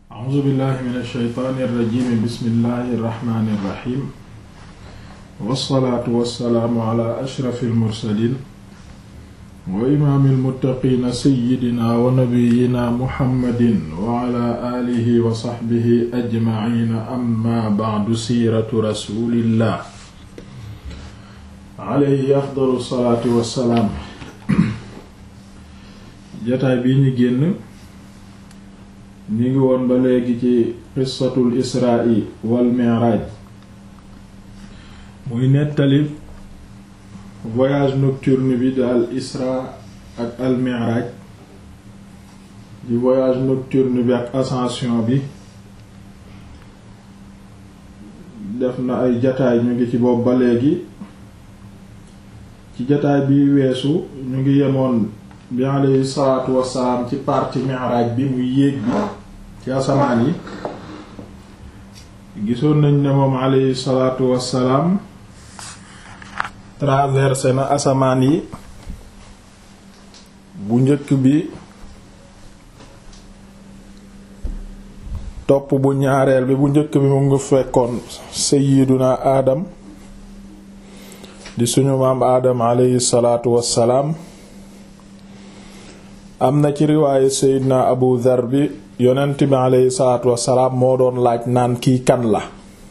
a'uuzu billahi min alsheytaani irrajimi bismillahi irrahmani irrahim wassalaatu wassalaamu ala ashrafi almursalin wa imaami almuttaqiina seyidina wa nabiyina muhammadin wa ala aalihi wa saxbihi ajmaciina amma bacdu siiratu rasulillah alayhi afdalu salaatu wassalaam jataay bii ñu génn ñu ngi woon ba léegi ci qissatul israa wal mi'raaj muy nettali voyage nocturne bi di al isra ak al mi'raaj di voyage nocturne bi ak ascension bi def na ay jataay ñu ngi ci boobu ba léegi ci jataay bi weesu ñu ngi yemoon bi alayhi salaatu wassalaam ci partie mi'raaj bi muy yéeg bi ci asamaan yi gisoon nañ ne moom alayhi salaatu wassalaam traversé na asamaan yi bu njëkk bi topp bu ñaareel bi bu njëkk bi mu ngi fekkoon sayyiduna aadam di suñu maam aadam alayhi salaatu wassalaam am na ci riwaaye sayyidina abu dhar bi yonent bi alayhi salaatu wassalaam moo doon laaj naan kii kan la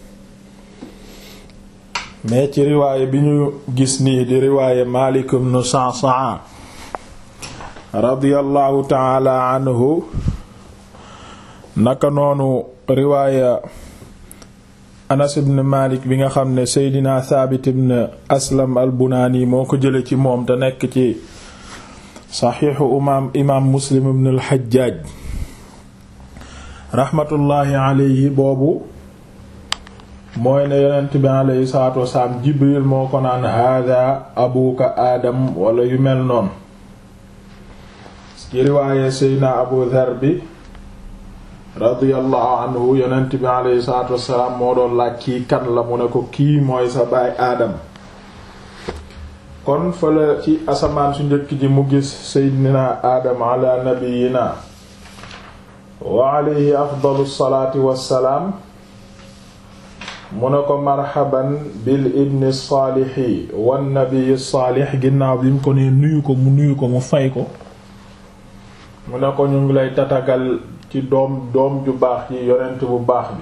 mais ci riwaaye bi ñu gis nii di riwaaye Maalik ibn Sa'sa'a radiyallahu ta'ala anhu naka noonu riwaaya Anas ibn Maalik bi nga xam ne Seydina Thabit ibn Aslam al-Bunani moo ko jële ci moom te nekk ci saxiixu imaam imaam Muslim ibn al-Hajjaj rahmatullahi alayhi boobu mooy ne yonent bi alayhi salaatu wasalaam Jibril moo ko naan hada abuka Adam wala yu mel noonu ci riwaaye Seydina Abu Dhar bi radiyallahu anhu yonent bi alayhi salaatu wasalaam moo doon laaj kii kan la mu ne ko kii mooy sa baay Adam kon fële ci asamaan su njëkk ji mu gis Seydina Adam ala nabiyina wa alayhi afdalu salaati wassalaam mu ne ko marhaban bil ibni saalixi wan nabiyi saalix ginnaaw bi mu ko ne nuyu ko mu nuyu ko mu fay ko mu ne ko ñu ngi lay tatagal ci doom doom ju baax yi yonent bu baax bi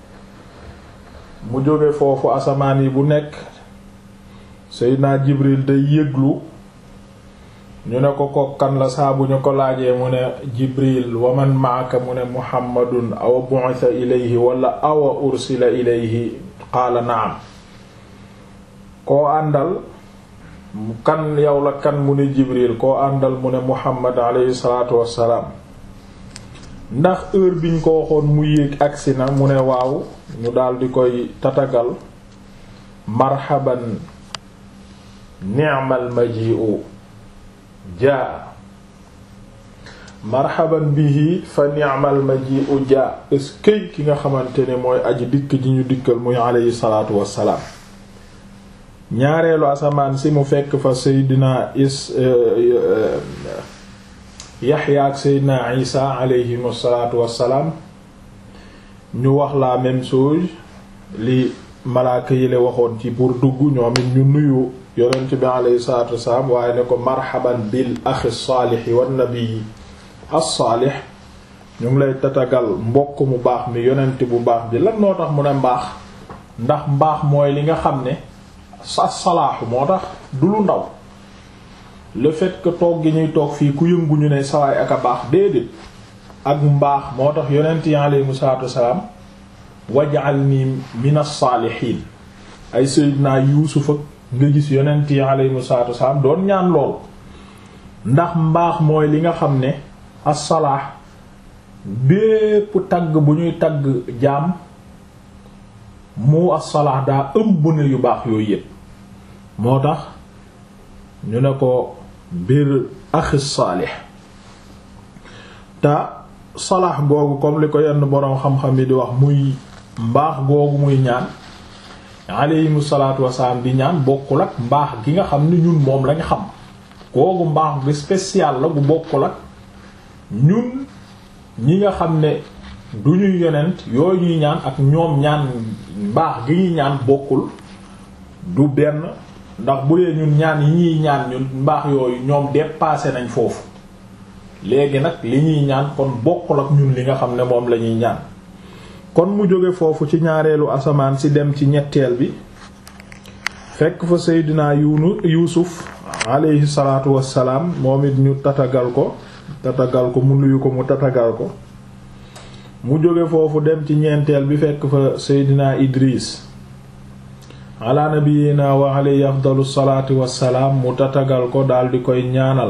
mu jóge foofu asamaan yi bu nekk Seydina Jibril day yëglu ñu ne ko kokkan la saa bu ñu ko laajee mu ne Jibril wa man maaka mu ne Muhammadun awa bu'itha ilayhi wala awa ursila ilayhi qaala na'am koo àndal kan yow la kan mu ne Jibril koo àndal mu ne Muhammad alayhi salaatu wassalaam ndax heure biñ ko waxoon mu yéeg agsi na mu ne waaw ñu daldi koy tatagal marhaban ni'mal maji'u jaa marhaban bihi fa ni'mal maji'u jaa eskey ki nga xamante ne mooy aji dikk ji ñu dikkal muy alayhi salaatu wassalaam ñaareelu asamaan si mu fekk fa seydina is yaxya ak seydina isa alayhim salaatu wassalaam ñu wax la même chose li malaaka yi la waxoon ci pour dugg ñoom it ñu nuyu yonent bi alayhi salaatu wassalaam waaye ne ko marhaban bil axi saalixi wan nabii as-saalix ñu ngi lay tatagal mbokk mu baax mi yonent bu baax bi lan moo tax mu ne mbaax ndax mbaax mooy li nga xam ne sa salaaxu moo tax du lu ndaw le fait que toog gi ñuy toog fii ku yëngu ñu ne sawaay ak a baax déedéet ak mbaax moo tax yonent yi alayhimu salaatu wassalaam waj'alni min as-saalixiin ay sayyidina yuusufa nga gis yonent yi alayhimu salaatu wassalaam doon ñaan lool ndax mbaax mooy li nga xam ne as-salaax bépp tagg bu ñuy tagg jaam mu as-salaax daa ëmb na yu baax yooyu yépp moo tax ñu ne ko biir axi saalix te salaax googu comme li ko yenn boroom xam-xam yi di wax muy mbaax googu muy ñaan aleyhimu salaatu wasalaam di ñaan bokkul ak mbaax gi nga xam ne ñun moom lañ xam googu mbaax bi spécial la bu bokkul ak ñun ñi nga xam ne du ñuy yonent yooyu ñuy ñaan ak ñoom ñaan mbaax gi ñuy ñaan bokkul du benn ndax bu dee ñun ñaan yi ñuy ñaan ñun mbaax yooyu ñoom dépassé nañ foofu léegi nag li ñuy ñaan kon bokkul ak ñun li nga xam ne moom la ñuy ñaan kon mu jóge foofu ci ñaareelu asamaan si dem ci ñetteel bi fekk fa seydinaa yunu yuusuf alayhi salaatu wassalaam moom it ñu tatagal ko tatagal ko mu nuyu ko mu tatagal ko mu jóge foofu dem ci ñeenteel bi fekk fa seydinaa idris ala nabiyina wa alayhi afdalu salaatu wassalaam mu tatagal ko daldi koy ñaanal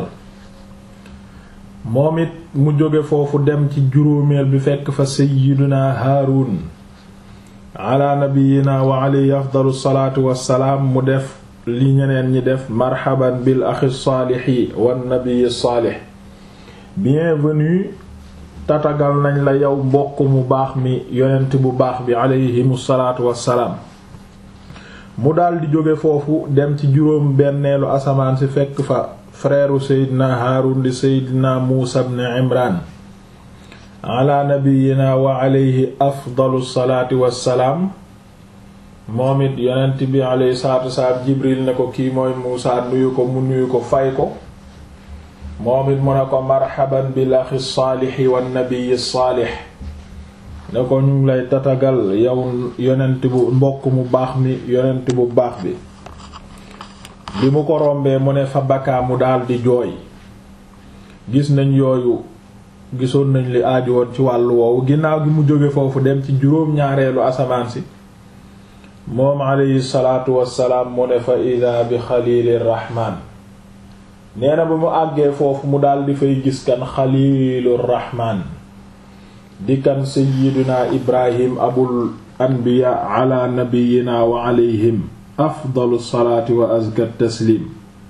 moom it mu jóge foofu dem ci juróomeel bi fekk fa seydinaa haarun ala nabiyina wa alayhi afdalu salaatu wassalaam mu def li ñeneen ñi def marhaban bil axi saalixi wan nabiyi saalix bienvenue tatagal nañ la yow mbokk mu baax mi yonent bu baax bi alayhimu salaatu wassalaam mu daldi jóge foofu dem ci juróom benneelu asamaan si fekk fa frère seydina haarun di seydina muusa ibn imran ala nabiyina wa alayhi afdalu salaati wassalaam moom it yonent bi alayhi salaatu wassalaam jibril ne ko kii mooy muusa nuyu ko mu nuyu ko fay ko moom it mu ne ko marhaban bil axi saalixi wan nabiyi saalix ne ko ñu ngi lay tatagal yow yonent bu mbokk mu baax mi yonent bu baax bi bi mu ko rombee mu ne fa bakkaa mu daldi jooy gis nañ yooyu gisoon nañ li aaju woon ci wàllu woowu ginnaaw gi mu jóge foofu dem ci juróom-ñaareelu asamaan si moom alayhi salaatu wassalaam mu ne fa ida bi xaliili rahmaan nee na ba mu àggee foofu mu daldi fay gis kan xaliilu rahmaan di kan sayyiduna ibrahim abul anbiya ala nabiyina wa alayhim afdalu salaati wa azka taslim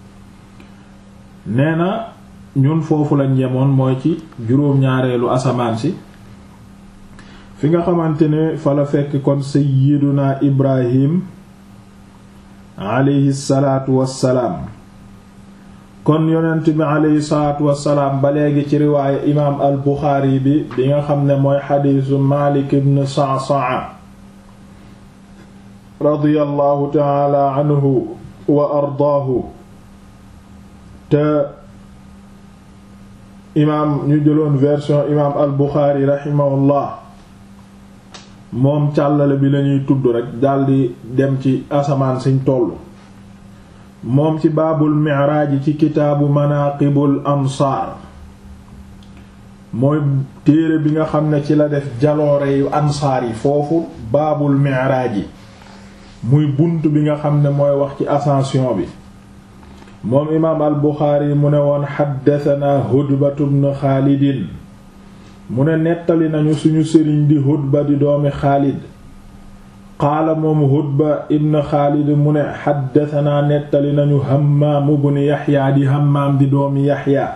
nee na ñun foofu lañ yemoon mooy ci juróom-ñaareelu asamaan si fi nga xamante ne fa la fekk kon sayyiduna ibrahim alayhi salaatu wassalaam kon yonent bi alayhi salaatu wassalaam ba léegi ci riwaaya imaam al buxaari bi bi nga xam ne mooy xadiisu maalik ibn sa'sa'a radiyallahu taala anhu wa ardaahu te imaam ñu jëloon version imaam al buxaari raximahullah moom càllale bi lañuy tudd rekk daldi dem ci asamaan siñ tollu moom ci baabul miraaj ci kitaabu manaqibul ansaar mooy téere bi nga xam ne ci la def jaloore yu ansaar yi foofu baabul miraaj muy bunt bi nga xam ne mooy wax ci ascension bi moom imaam al buxaari mu ne woon xaddatanaa hudbatu bnu xaalidin mu ne nettali nañu suñu sëriñ di hudba di doomi xaalid qaala moom hudba ibn xaalid mu ne xaddatanaa nettali nañu hammaam ibn yaxya di hammaam di doomi yaxya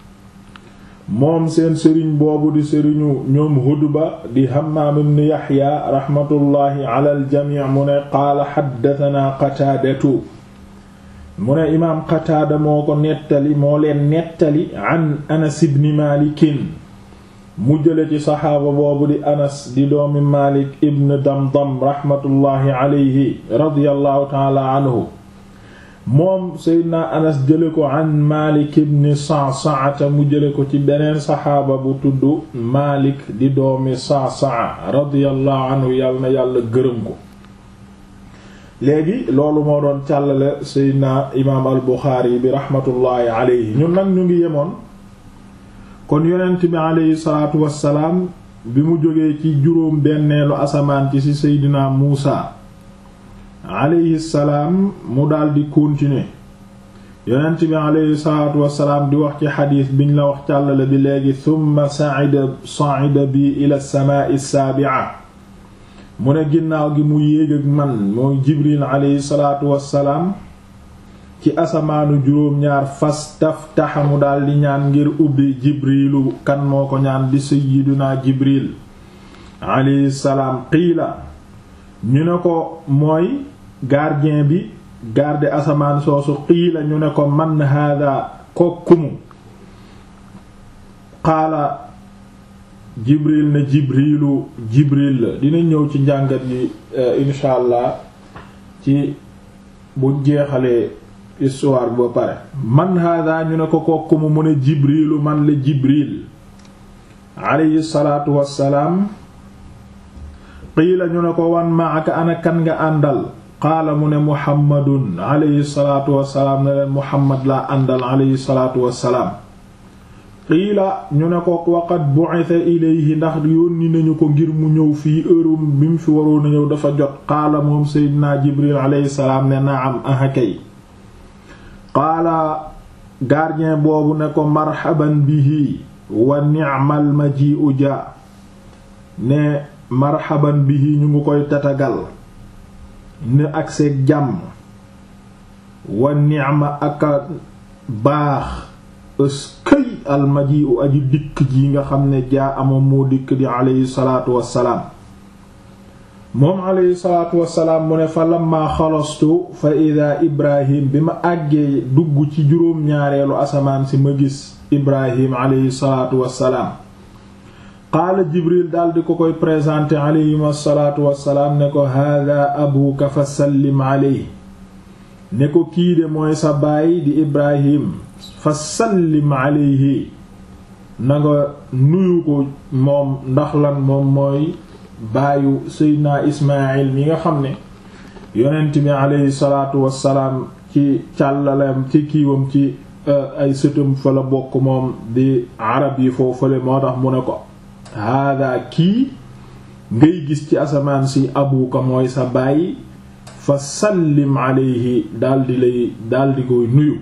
moom seen sëriñ boobu di sëriñu ñoom hudba di hammaam ibn yaxya raxmatullaahi ala aljamic mu ne qaala xaddatanaa qataadatu mu ne imaam qataada moo ko nettali moo leen nettali an anas ibn maalikin mu jële ci saxaaba boobu di anas di doomi malik ibn damdam raxmatullaahi alayhi radiyallahu taala anhu moom seydna anas jële ko an malik ibn sa'sa'a mu jële ko ci beneen saxaaba bu tudd malik di doomi sa'sa'a radiyallahu anhu yàlla na yàlla gërëm ko léegi loolu moo doon càllale seydna imaam al buxaari bi raxmatullaahi alayhi ñun nag ñu ngi yemoon kon yonent bi aleyhi salaatu wassalaam bi mu jógee ci juróom benneelu asamaan ci ci seydina muusa aleyhi salaam mu daldi continuer yonent bi aleyhi salaatu wassalaam di wax ci xadiis biñ la wax càllale bi léegi thumma sa'ida sa'ida bi ila samaa'i saabi'a mu ne ginnaaw gi mu yéeg ak man mooy jibril aleyhi salaatu wassalaam ci asamaanu juróom-ñaar fas taftaxa mu daldi ñaan ngir ubbi jibrilu kan moo ko ñaan di sayyiduna jibril alayhi salaam qiila ñu ne ko mooy gardien bi garde asamaan soosu qiila ñu ne ko man hada kokkumu qaala jibril ne jibrilu jibril la dina ñëw ci njàngat yi insha allah ci bu jeexalee histoire ba pare man hada ñu ne ko kokku mu ne jibrilu man la jibril alayhi salaatu wassalaam qiila ñu ne ko wan maaka ana kan nga àndal qaala mu ne muhammadun alayhi salaatu wassalaam ne leen muhammad laa àndal alayhi salaatu wassalaam qiila ñu ne ko waqad bu'itha ilayhi ndax yónni nañu ko ngir mu ñëw fii heure bi mu fi waroon a ñëw dafa jot qaala moom seydinaa jibril alayhi salaam ne naam aha kay qaala gardien boobu ne ko marhaban bihi wa ni'mal maji'u ja ne marhaban bihi ñu ngi koy tatagal ne ak seeg jàmm wa ni'ma aka baax ëskëy almaji'u aji dikk ji nga xam ne jaa amoon moo dikk di aleyhi salaatu wassalaam moom aleyhi salaatu wassalaam mu ne fa lamma xalastu fa ida ibrahim bi ma àggee dugg ci juróom-ñaareelu asamaan si ma gis ibrahim aleyhi salaatu wassalaam qaala jibril daldi ko koy présenté aleyhim asalaatu wassalaam ne ko hada abuka fa sallim aleyhi ne ko kii de mooy sa baay di ibrahim fa sallim aleyhi na nga nuyu ko moom ndax lan moom mooy baayu seydina ismail mi nga xam ne yonent bi aleyhi salaatu wassalaam ci càllaleem ci kiiwam ci ay sëtam fa la bokk moom di arab yi foofale moo tax mu ne ko hada kii ngay gis ci asamaan si abuka mooy sa baay fa sallim alayhi daldi lay daldi koy nuyu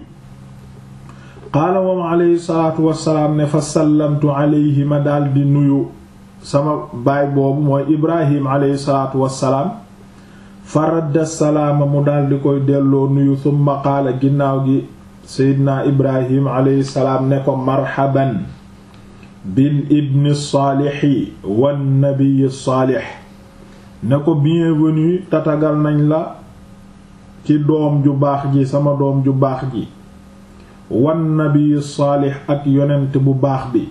qaala moom alayhi salaatu wassalaam ne fa sallamtu alayhi ma daldi nuyu sama baay boobu mooy ibrahim alayhi salaatu wassalaam fa radda salaama mu daldi koy delloo nuyu summa qaala ginnaaw gi seydina ibrahim alayhi salaam ne ko marhaban bil ibni saalixi wan nabiyi saalix ne ko bienvenue tatagal nañ la ci doom ju baax ji sama doom ju baax ji wan nabiyi saalix ak yonent bu baax bi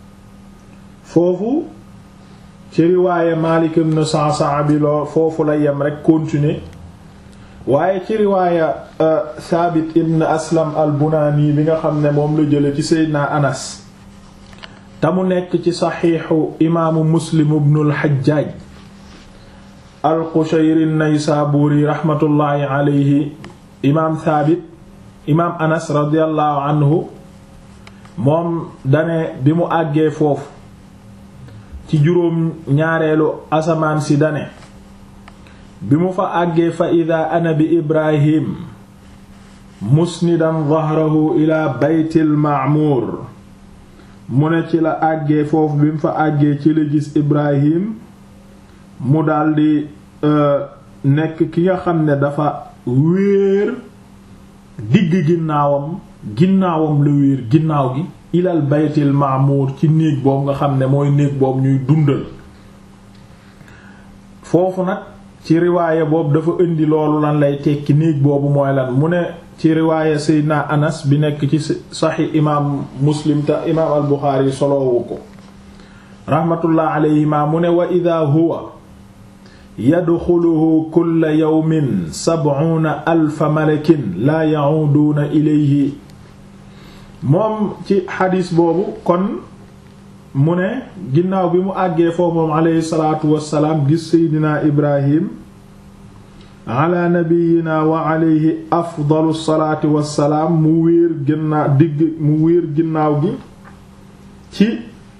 foofu ci riwaaye Maalik ibn Sa'sa'a bi loo foofu la yem rekk continuer waaye ci riwaaya Saabit ibn Aslam al-Bunaani bi nga xam ne moom la jële ci Seydina Anas te mu nekk ci saxiixu imaamu Muslim ibn al-Hajjaaj al-Qushayri an-Naysaabuuri raxmatullaahi alayhi imaam Saabit imaam Anas radiyallahu anhu moom dane bi mu àggee foofu ci juróom ñaareelu asamaan si dane bi mu fa àggee fa ida ana bi ibrahim musnidan dahrahu ila baytil ma'mur mu ne ci la àggee foofu bi mu fa àggee ci la gis ibrahim mu daldi nekk ki nga xam ne dafa wéer digg ginnaawam ginnaawam la wéer ginnaaw gi ilal baytil ma'mur ci néeg boobu nga xam ne mooy néeg boobu ñuy dundal foofu nag ci riwaaya boobu dafa indi loolu lan lay tekki néeg boobu mooy lan mu ne ci riwaaya Seydina Anas bi nekk ci saxi imaam Muslim te imaam al Buxaari soloowu ko rahmatullah alayhima mu ne wa ida huwa yadxuluhu kulla yawmin sab'una alfa malakin laa ya'uduuna ilayhi moom ci xadis boobu kon mu ne ginnaaw bi mu àggee foofu moom aleyhi salaatu wassalaam gis seydina ibrahim ala nabiyina wa aleyhi afdalu salaati wassalaam mu wéer ginnaaw digg mu wéer ginnaaw gi ci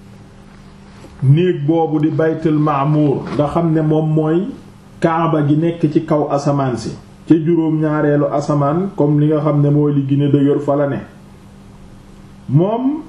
néeg boobu di baytul maamuur nga xam ne moom mooy kaaba gi nekk ci kaw asamaan si ci juróom ñaareelu asamaan comme li nga xam ne mooy li gën a dëgër fa la ne moom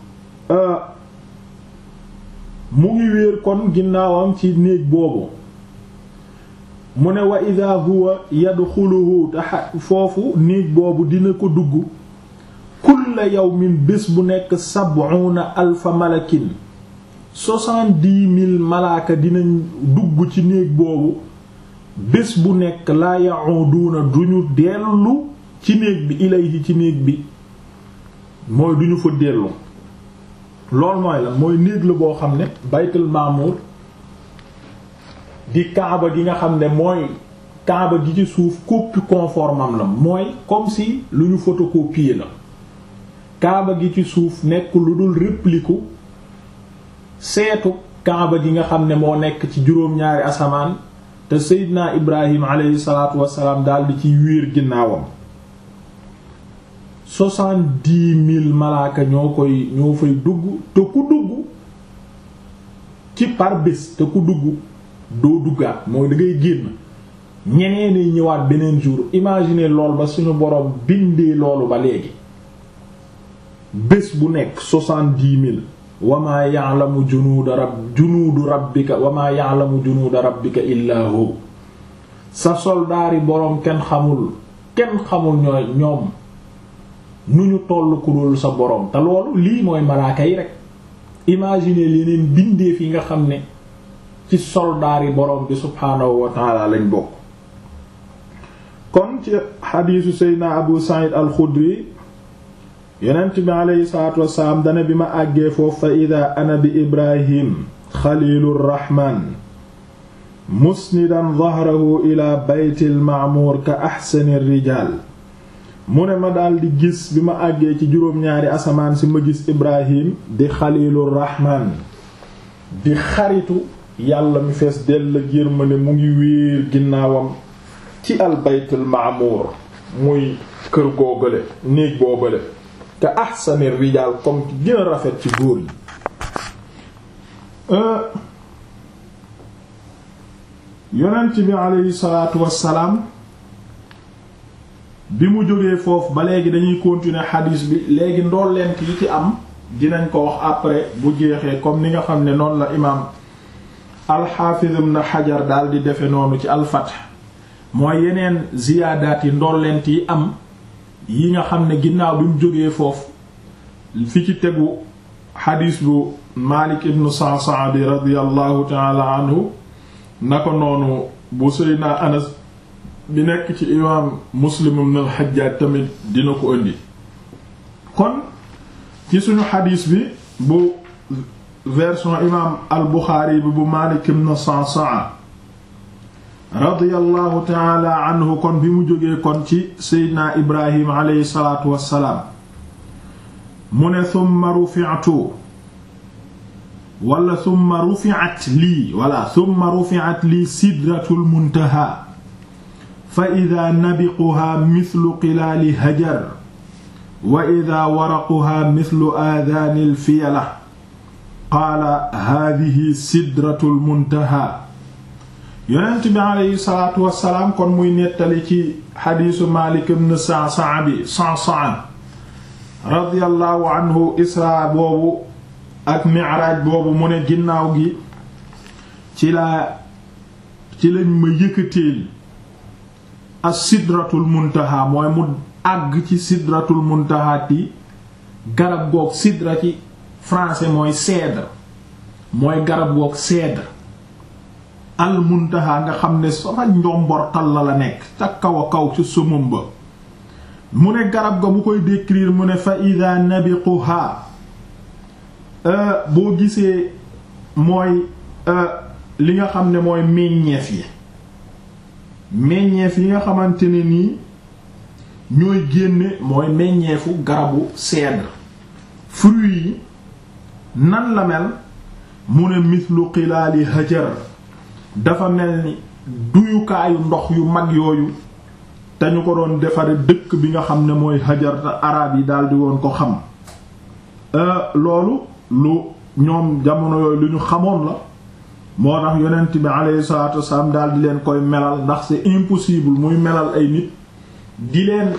mu ngi wéer kon ginnaawam ci néeg boobu mu ne wa ida huwa yadxuluhu te foofu néeg boobu dina ko dugg kulla yawmin bés bu nekk sab'una alfa malakin soixante-dix mille malaaka dinañ dugg ci néeg boobu bés bu nekk laa ya'uduna duñu dellu ci néeg bi ilayhi ci néeg bi mooy duñu fa dellu loolu mooy lan mooy néeg la boo xam ne baytul maamur di kaaba gi nga xam ne mooy kaaba gi ci suuf copie conforme am la mooy comme si lu ñu photocopier la kaaba gi ci suuf nekk lu dul réplique seetu kaaba gi nga xam ne moo nekk ci juróom-ñaari asamaan te Seydina Ibrahim aleyhi salaatu wassalaam daldi ci wéer ginnaawam soixante-dix mille malaaka ñoo koy ñoo fay dugg te ku dugg ci par bés te ku dugg doo duggaat mooy da ngay génn ñeneen ñi ñëwaat beneen jour imaginer lool ba suñu boroom bindee loolu ba léegi bés bu nekk soixante-dix mille wamaa ya'lamu junuuda rabb junuudu rabbika wamaa ya'lamu junuuda rabbika illaa hu sa soldaari boroom kenn xamul kenn xamul ñooy ñoom nu ñu toll ku dul sa boroom te loolu lii mooy malaaka yi rek imaginer leneen bindeef yi nga xam ne ci soldaari boroom bi subhaanahu wa ta'ala lañ bokk kon ci xadiisu seydna abu sa'id al-xudri yonent bi aleyhi salaatu wasalaam dana bi ma àggee foofu fa ida ana bi ibrahim xalilu rraxmaan musnidan dahrahu ila baytil ma'muur ka axsani rijaal mu ne ma daldi gis bi ma àggee ci juróom-ñaari asamaan si ma gis ibrahim di xalilu rraxmaan di xaritu yàlla mi fees dell ak yërmande mu ngi wéer ginnaawam ci al baytul ma'muur muy kër googale néeg boobale ka ahsani rijaal comme ki gën a rafet ci góor yi yonent bi aleyhi salaatu wassalaam bi mu jógee foofu ba léegi dañuy continuer xadiis bi léegi ndollent yi ci am dinañ ko wax après bu jeexee comme ni nga xam ne noonu la imaam alxaafiz ibn xajar daal di defe noonu ci alfath mooy yeneen ziyaadaat yi ndollent yi am yi nga xam ne ginnaaw bi mu jógee foofu fi ci tegu xadiis bu Maalik ibn Sa'sa'a bi radiyallahu taala anhu na ko noonu bu Seydina Anas bi nekk ci imaam Muslim ibn al-Hajjaj tamit dina ko indi kon ci suñu xadiis bi bu version imaam al-Buxaari bi bu Maalik ibn Sa'sa'a radiyallahu taala anhu kon bi mu jógee kon ci seydina ibrahim aleyhi salaatu wassalaam mu ne summa rufi'tu wala summa rufi'at lii wala summa rufi'at lii sidratul muntaha fa ida nabiquha mithlu qilaali hajar wa ida waraquha mithlu aadaanil fiyala qaala haadihi sidratul muntaha yonent bi aleyhi salaatu wassalaam kon muy nettali ci xadiisu Maalik ibn Sa'sa'a bi Sa'sa'a radiyallahu anhu isra boobu ak mi'raaj boobu mu ne ginnaaw gi ci laa ci lañ ma yëkkateel as sidratul muntaha mooy mu àgg ci sidratul muntaha ti garab goog sidra ci français mooy cèdre mooy garab goog cèdre al muntaha nga xam ne sama njombortal la la nekk ca kaw a kaw ci sumum ba mu ne garab ga bu koy décrire mu ne fa ida nabiquha boo gisee mooy li nga xam ne mooy meññeef yi meññeef yi nga xamante ne nii ñooy génne mooy meññeefu garabu cèdre fruits yi nan la mel mu ne mislu xilaali hajar dafa mel ni duyukaayu ndox yu mag yooyu te ñu ko doon defare dëkk bi nga xam ne mooy hajar te araab yi daldi woon ko xam loolu lu ñoom jamono yooyu lu ñu xamoon la moo tax yonent bi alayhi salaatu wasalaam daldi leen koy melal ndax c'est impossible muy melal ay nit di leen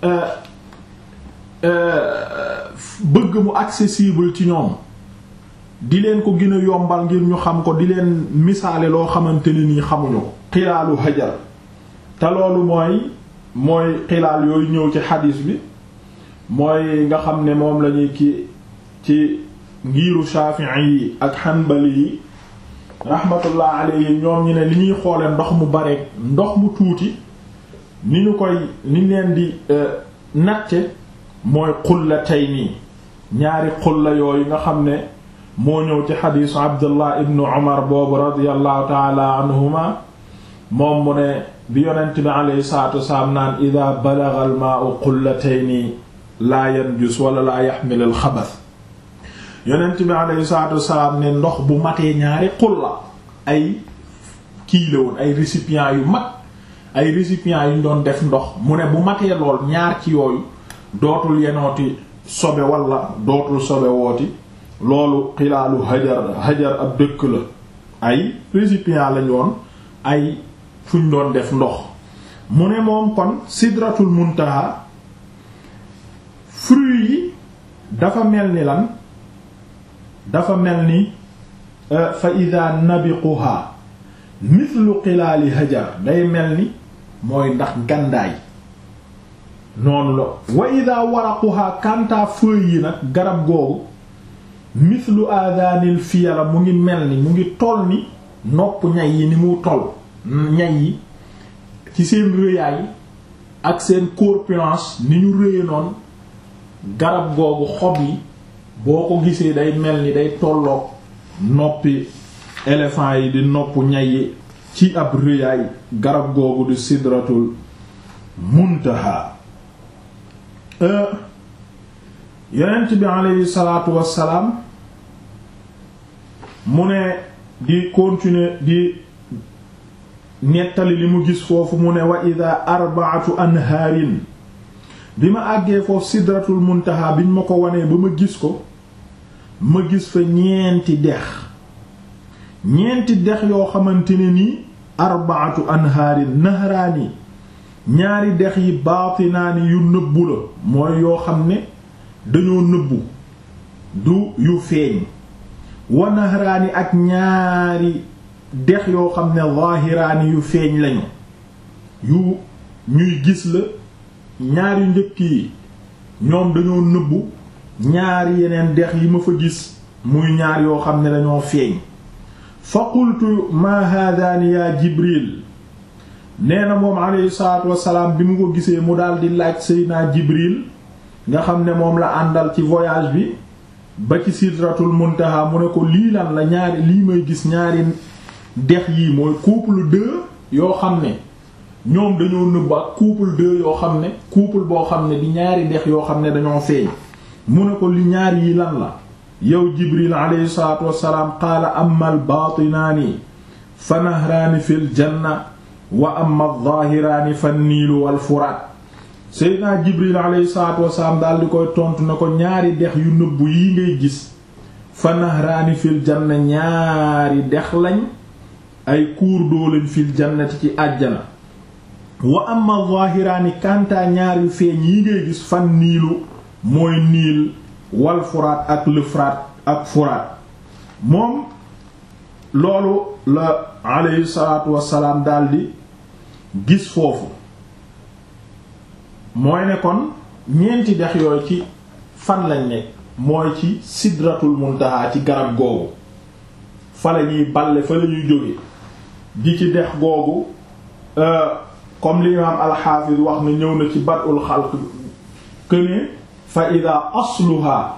bëgg mu accessible ci ñoom di leen ko gën a yombal ngir ñu xam ko di leen misaale loo xamante ne nii xamuñu ko xilaalu hajar te loolu mooy mooy xilaal yooyu ñëw ci xadiis bi mooy nga xam ne moom lañuy ki ci ngiiru Shafi'i yi ak Hanbali yi rahmatullah alayhi ñoom ñi ne li ñuy xoole ndox mu bare ndox mu tuuti ni ñu koy ni leen di natte mooy xullatayni ñaari xulla yooyu nga xam ne moo ñëw ci xadiisu abdullah ibnu umar boobu radiallahu taala anhuma moom mu ne bi yonent bi alayhi salatu wasalaam naan ida balagha al maa'u qullatayni laa yanjus wala laa yaxmil al xabas yonent bi alayhi salatu wasalaam ne ndox bu matee ñaari xulla ay kii la woon ay récipients yu mag ay récipients yu ñu doon def ndox mu ne bu matee lool ñaar ci yooyu dootul yenooti sobe wala dootul sobe wooti loolu xilaalu hajar hajar ab dëkk la ay récipients lañu woon ay fuñ doon def ndox mu ne moom kon sidratul muntaha fruit yi dafa mel ni lan dafa mel ni fa ida nabiquha mithlu xilaali hajar day mel ni mooy ndax gandaay noonu la wa ida waraquha kanta feuilles yi nag garab googu mithlu adanil fiyala mu ngi mel ni mu ngi toll ni nopp ñay yi ni mu toll ñay yi ci seen rëyaay ak seen corpulence ni ñu rëye noonu garab googu xob yi boo ko gisee day mel ni day tolloog noppi éléphant yi di nopp ñay yi ci ab rëyaay garab googu di sidratul muntaha yonent bi aleyhi salaatu wassalaam mu ne di continuer di nettali li mu gis foofu mu ne wa ida arbaatu anhaarin bi ma àggee foofu sidratul muntaha biñ ma ko wanee ba ma gis ko ma gis fa ñeenti dex ñeenti dex yoo xamante ne nii arbaatu anhaarin nahraani ñaari dex yi baatinaani yu nëbbu la mooy yoo xam ne dañoo nëbbu du yu feeñ wa nahraani ak ñaari dex yoo xam ne zaahiraani yu feeñ lañu yu ñuy gis la ñaari njëkk yi ñoom dañoo nëbbu ñaari yeneen dex yi ma fa gis muy ñaar yoo xam ne dañoo feeñ fa qultu ma haadaani yaa jibril nee na moom alayhi salaatu wassalaam bi mu ko gisee mu daldi laaj seydinaa jibril nga xam ne moom la àndal ci voyage bi ba ci sidratul muntaha mu ne ko lii lan la ñaari lii may gis ñaari dex yii mooy couple deux yoo xam ne ñoom dañoo nëbb ak couple deux yoo xam ne couple boo xam ne di ñaari dex yoo xam ne dañoo feeñ mu ne ko li ñaar yi lan la yow jibril alayhi salaatu wassalaam qaala amma al baatinaani fa nahraani fil janna wa amma adh-dhahiraani fa niilu wal furaat seydinaa jibril alayhi salaatu wassalaam daal di koy tontu na ko ñaari dex yu nëbbu yi ngay gis fa nahraani fil janna ñaari dex lañ ay cours d'eau lañ fil jannati ci àjjana wa amma adh-dhahiraani kantaa ñaar yu feeñ yi ngay gis fan niilu mooy niil wal furaat ak l'Euphrate ak furaat moom loolu la alayhi salaatu wassalaam daldi gis foofu mooy ne kon ñeenti dex yooyu ci fan lañ nekk mooy ci sidratul muntaha ci garab googu fa la ñuy balle fa la ñuy jóge di ci dex googu comme li imaam alxaafis wax na ñëw na ci badul xalq këne fa ida asluha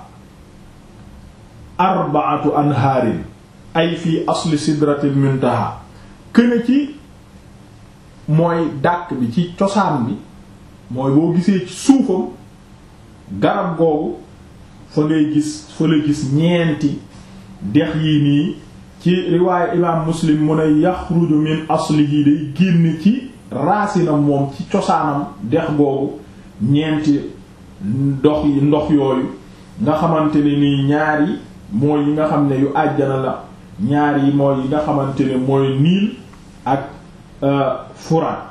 arbaatu anhaarin ay fii asli sidratil muntaha këne ci mooy dàq bi ci cosaan bi mooy boo gisee ci suufam garab googu fa ngay gis fa la gis ñeenti dex yii nii ci riwaayu imaam muslim mu ne yaxruju min aslihi day génn ci raasinam moom ci cosaanam dex googu ñeenti ndox yi ndox yooyu nga xamante ne nii ñaar yi mooy yi nga xam ne yu àjjana la ñaar yi mooy yi nga xamante ne mooy niil ak furaat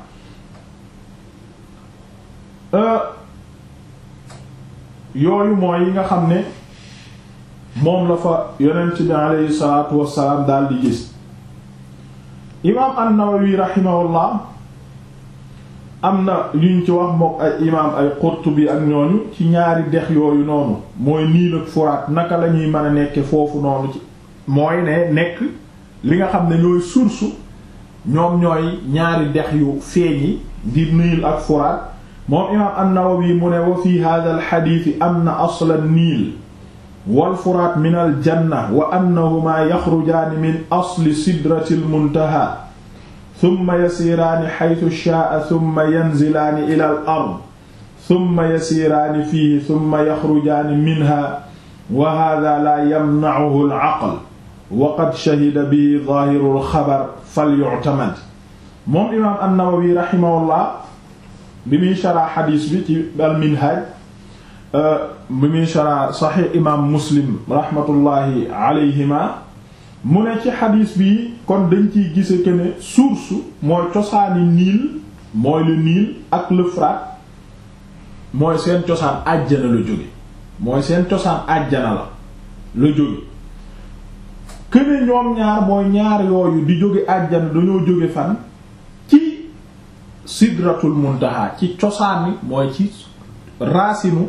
yooyu mooy yi nga xam ne moom la fa yonent bi aleyhi salaatu wassalaam daal di gis imaam an-Nawawi rahimahullah am na yuñ ci wax mook ay imaam ay Qurtubi ak ñooñu ci ñaari dex yooyu noonu mooy Niil ak Furaat naka la ñuy mën a nekke foofu noonu ci mooy ne nekk li nga xam ne ñooy source ñoom ñooy ñaari dex yu feeñ yi di Niil ak Furaat moom imaam an-Nawawi mu ne wa fi hadha al-hadith am na asla Niil wal furaat min al janna wa annahumaa yaxrujaani min asli sidrati al muntaha thumma yasiiraani xaytu shaa'a thumma yanzilaani ila al ard thumma yasiiraani fiihi thumma yaxrujaani minha wa haadaa laa yamnacuhu al aql wa qad shahida bihi zaahiru al xabar falyu'tamad moom imaam an-Nawawi rahimahullah bi muy sharaa xadiis bi ci al minhaj bi muy sharaa saxiix imaam muslim rahmatullahi alayhima mu ne ci xadiis bi kon dañ ciy gise que ne source mooy cosaani niil mooy le Nil ak l'Euphrate mooy seen cosaan àjjana la jóge mooy seen cosaan àjjana la la jóge que ne ñoom ñaar mooy ñaar yooyu di jóge àjjana dañoo jóge fan ci sidratul muntaha ci cosaani mooy ci raasinu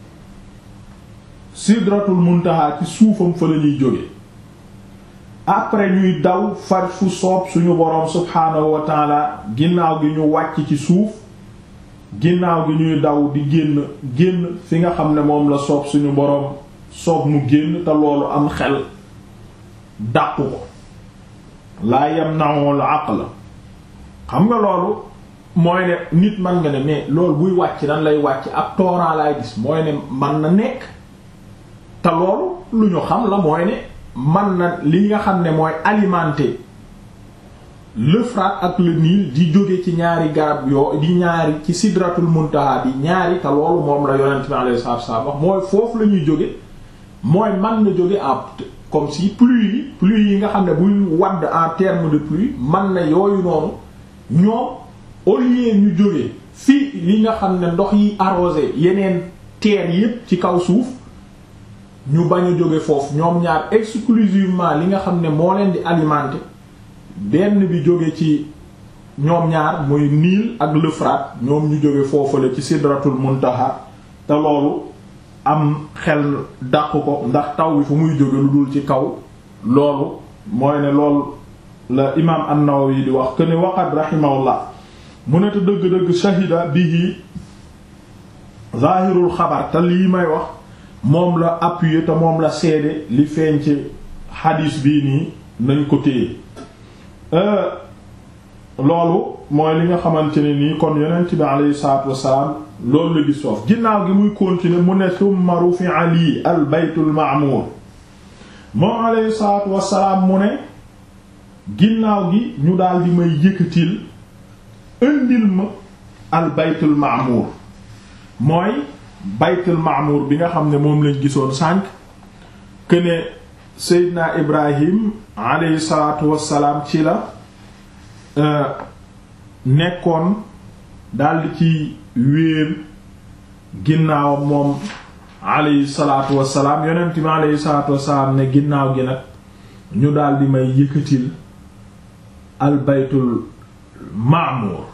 sidratul muntaha ci suufam fa la ñuy jóge après ñuy daw far fu soob suñu boroom subhaanahu wa taala ginnaaw gi ñu wàcc ci suuf ginnaaw gi ñuy daw di génn génn fi nga xam ne moom la soob suñu boroom soob mu génn te loolu am xel dàqu ko laa yamna'ul aql xam nga loolu mooy ne nit man nga ne mais loolu buy wàcc nan lay wàcc ab tooraa laay gis mooy ne man na nekk te loolu lu ñu xam la mooy ne man na li nga xam ne mooy alimenter l'Euphrate ak le Nil di jóge ci ñaari garab yoo di ñaari ci sidratul muntaha di ñaari te loolu moom la yonent bi alayhi salaatu wasallam wax mooy foofu la ñuy jóge mooy man na jóge en comme si pluie yi pluie yi nga xam ne buy wadd en terme de pluie man na yooyu noonu ñoom au lieu ñu jóge fii li nga xam ne ndox yi arrosé yeneen terre yépp ci kaw suuf ñu bañ a jóge foofu ñoom ñaar exclusivement li nga xam ne moo leen di alimenter benn bi jóge ci ñoom ñaar muy Nil ak l'Euphrate ñoom ñu jóge foofu la ci sidratul muntaha te loolu am xel dàq ko ndax taw bi fu muy jóge lu dul ci kaw loolu mooy ne loolu la imaam an-Nawawi di wax que ne waqad rahimahullah mu ne te dëgg-dëgg shahida bihi zahirul xabar te lii may wax moom la appuyé te moom la seede li feeñ ci xadiis bii nii nañ ko téye loolu mooy li nga xamante ne nii kon yonent bi aleyhi salaatu wassalaam loolu la gis foofu ginnaaw gi muy continuer mu ne summa rufi'a lii al baytul ma'mur moom aleyhi salaatu wassalaam mu ne ginnaaw gi ñu daal di may yëkkatil indil ma al baytul ma'mur mooy baytul ma'mur bi nga xam ne moom lañ gisoon sànq que ne Seydina Ibrahim aleyhi salaatu wassalaam ci la nekkoon daldi ci wéer ginnaawam moom aleyhi salaatu wassalaam yonent bi aleyhi salaatu wassalaam ne ginnaaw gi nag ñu daldi may yëkkatil al baytul ma'mur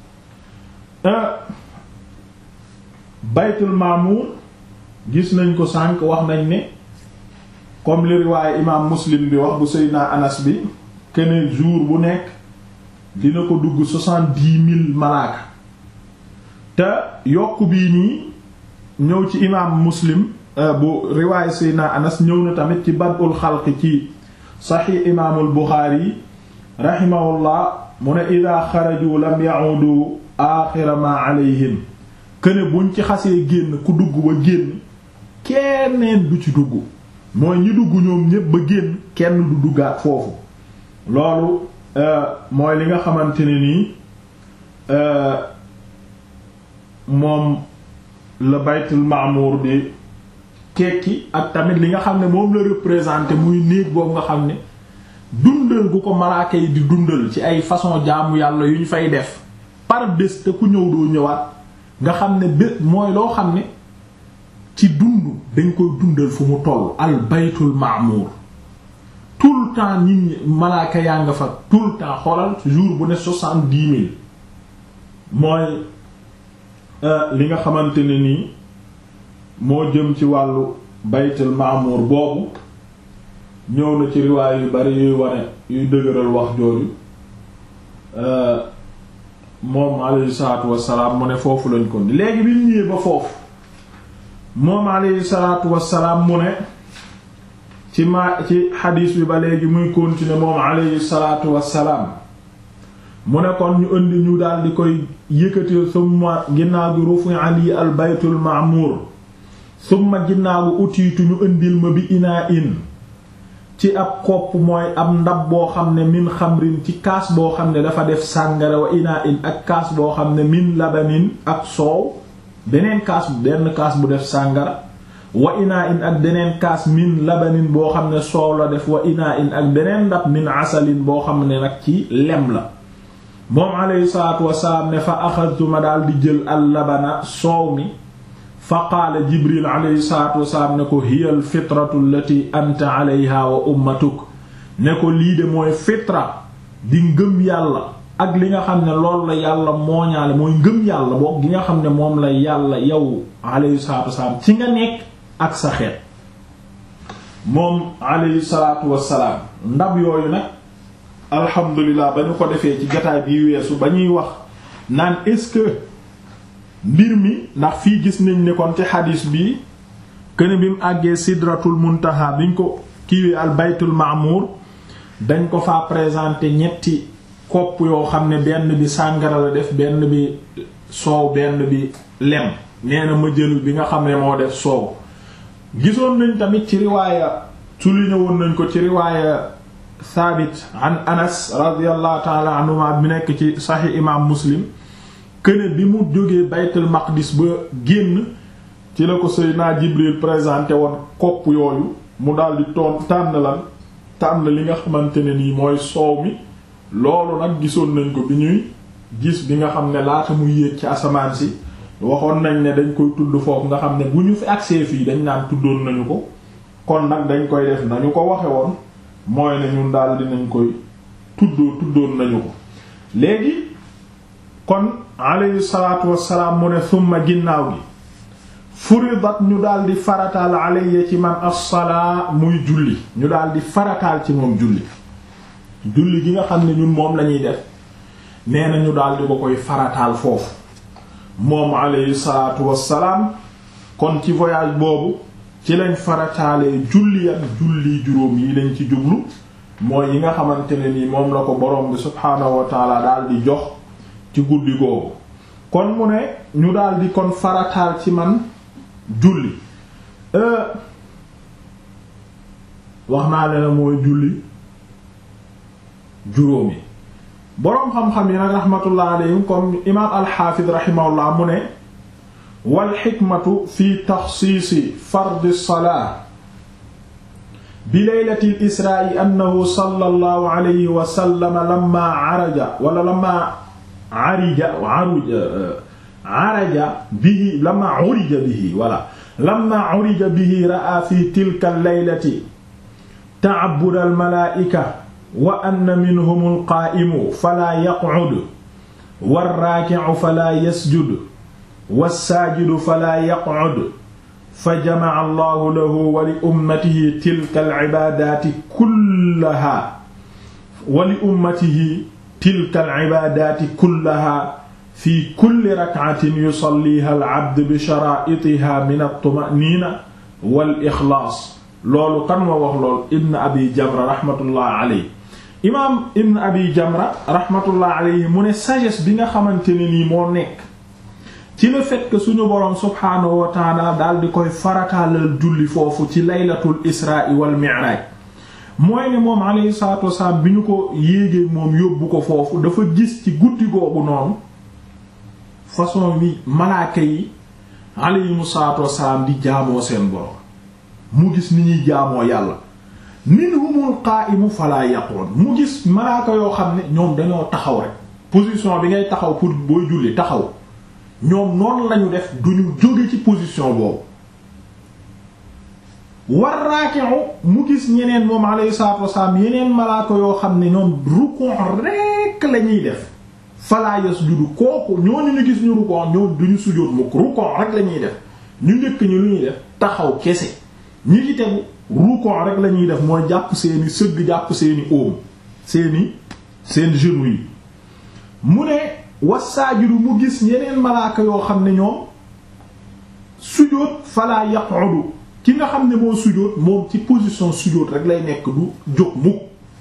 baytul ma'mur gis nañ ko sànq wax nañ ne comme li riwaaye imaam muslim bi wax bu Seydina Anas bi kene jour bu nekk dina ko dugg soixante-dix mille malaaka te yokk bii nii ñëw ci imaam muslim bu riwaaye Seydina Anas ñëw na tamit ci badul xalq ci saxiix imaamul Buxaari rahimahullah mu ne ida xaraju lam ya'udu aaxira ma alayhim këne buñ ci xasee génn ku dugg ba génn kenneen du ci dugg mooy ñi dugg ñoom ñépp ba génn kenn du duggaat foofu loolu mooy li nga xamante ne nii moom la baytul maamuur di tekki ak tamit li nga xam ne moom la représenté muy néeg boobu nga xam ne dundal gu ko malaaka yi di dundal ci ay façon jaamu yàlla yu ñu fay def par bés te ku ñëw doo ñëwaat nga xam ne bés mooy loo xam ne ci dund dañ koy dundal fu mu toll al baytul maamuur tout le temps nit ñi malaaka yaa nga fa tout le temps xoolal jour bu ne soixante-dix mille mooy li nga xamante ne nii moo jëm ci wàllu baytul maamuur boobu ñëw na ci riwaay yu bari yuy wane yuy dëgëral wax jooju moom alayhi salaatu wassalaam mu ne foofu lañ ko léegi bi ñu ñëwee ba foofu moom alayhi salaatu wassalaam mu ne ci ma ci xadiis bi ba léegi muy continuer moom alayhi salaatu wassalaam mu ne kon ñu indi ñu daal di koy yëkkati summa ginnaaw gi rufi ali al baytul ma'mur summa ginnaaw gi utiitu ñu indil ma bi inaa in ci ab kopp mooy ab ndab boo xam ne min xamrin ci kaas boo xam ne dafa def sàngara wa inaa in ak kaas boo xam ne min labanin ak soow beneen kaas benn kaas bu def sàngara wa inaa in ak beneen kaas min labanin boo xam ne soow la def wa inaa in ak beneen ndab min asalin boo xam ne nag ci lem la moom alayhi salaatu wasalaam ne fa axadtuma daal di jël al labana soow mi fa qaala jibril alayhi salaatu wasalaam ne ko hiya al fitratu allati anta alayha wa ummatuk ne ko lii de mooy fitra di ngëm yàlla ak li nga xam ne loolu la yàlla mooñaale mooy ngëm yàlla boog gi nga xam ne moom la yàlla yow alayhi salaatu wasalaam ci nga nekk ak sa xeet moom alayhi salaatu wasalaam ndab yooyu nag alhamdulilah ba ñu ko defee ci jataay bi weesu ba ñuy wax naan est-ce que mbir mi ndax fii gis nañ ne kon ci xadiis bi këne bi mu àggee sidratul muntaha biñ ko kiiwee al baytul ma'mur dañ ko fa présenter ñetti kopp yoo xam ne benn bi sàngara la def benn bi soow benn bi lem nee na ma jël bi nga xam ne moo def soow gisoon nañ tamit ci riwaaya souligné woon nañ ko ci riwaaya Saabit an Anas radiyallahu ta'ala anhuma bi nekk ci Sahih imam Muslim këne bi mu jógee Baytul Maqdis ba génn ci la ko Seydina Jibril présenté woon kopp yooyu mu daldi toon tànn lan tànn li nga xamante ne nii mooy soow mi loolu nag gisoon nañ ko bi ñuy gis bi nga xam ne laata muy yéeg ci asamaan si waxoon nañ ne dañ koy tudd foofu nga xam ne bu ñu fi agsee fii dañ naan tuddoon nañu ko kon nag dañ koy def nañu ko waxe woon mooy ne ñun daal dinañ koy tuddoo tuddoon nañu ko léegi kon alayhi salaatu wassalaam mu ne summa ginnaaw gi furidat ñu daal di farataal alayya ci man as-salaa muy julli ñu daal di farataal ci moom julli julli gi nga xam ne ñun moom lañuy def nee na ñu daal di ko koy farataal foofu moom alayhi salaatu wassalaam kon ci voyage boobu ci lañ farataalee julli ak julli juróom yi lañ ci jublu mooy yi nga xamante ne ni moom la ko borom bi subhaanahu wa taala daal di jox ci guddi googu kon mu ne ñu daal di kon farataal ci man julli wax naa leen mooy julli juróom yi boroom xam-xam yi nag rahmatullah alayhim comme imaam alxaafid rahimahullah mu ne wal xikmatu fi taxsiisi fardi salaa bi laylati lisraai annahu sallallahu alayhi wa sallam lamma araja wala lamma arija aruja araja bihi lamma urija bihi wala lamma urija bihi ra'a fi tilka allaylati ta'abbud almalaa'ika wa anna minhum alqaa'imu falaa yaq'ud warraaki'u falaa yasjud wassaajidu falaa yaq'ud fa jama'a allahu lahu wa li ummatihi tilka al-ibaadaati kullahaa wa li ummatihi tilka al-ibaadaati kullahaa fi kulli rak'atin yusalliihaa al-'abdu bi sharaa'itihaa min at-tuma'niina wal-ikhlaas loolu kan ma wax lool Ibn Abi Jamra rahmatullah alayhi imaam Ibn Abi Jamra rahmatullah alayhi mu ne sagesse bi nga xamante ne nii moo nekk ci le fait que suñu boroom subhaanahu wa taala daal di koy farataalal julli foofu ci laylatul israa wal mi'raaj mooy ne moom alayhi salaatu wasalaam bi ñu ko yéegee moom yóbbu ko foofu dafa gis ci guddi googu noonu façon wi malaaka yi alayhimu salaatu wasalaam di jaamoo seen boroom mu gis ni ñuy jaamoo yàlla minhumul qaa'imu falaa yaquun mu gis malaaka yoo xam ne ñoom dañoo taxaw rek position bi ngay taxaw pour booy julli taxaw ñoom noonu lañu def duñu jóge ci position boobu war raaki'u mu gis ñeneen moom alayhi salaatu wasalaam yeneen malaaka yoo xam ne ñoom rukon rekk lañuy def falaa yasjudu kooku ñooñu ñu gis ñu rukon ñoom duñu sujjóot mukk rukon rek lañuy def ñu njëkk ñu lu ñuy def taxaw kese ñi ci tegu rukon rek lañuy def mooy jàpp seeni sëgg jàpp seeni óom seeni seen genou yi mu ne wasaajidu mu gis yeneen malaaka yoo xam ne ñoom sujjóot falaa yaqudu ki nga xam ne moo sujjóot moom ci position sujjóot rek lay nekk du jóg mukk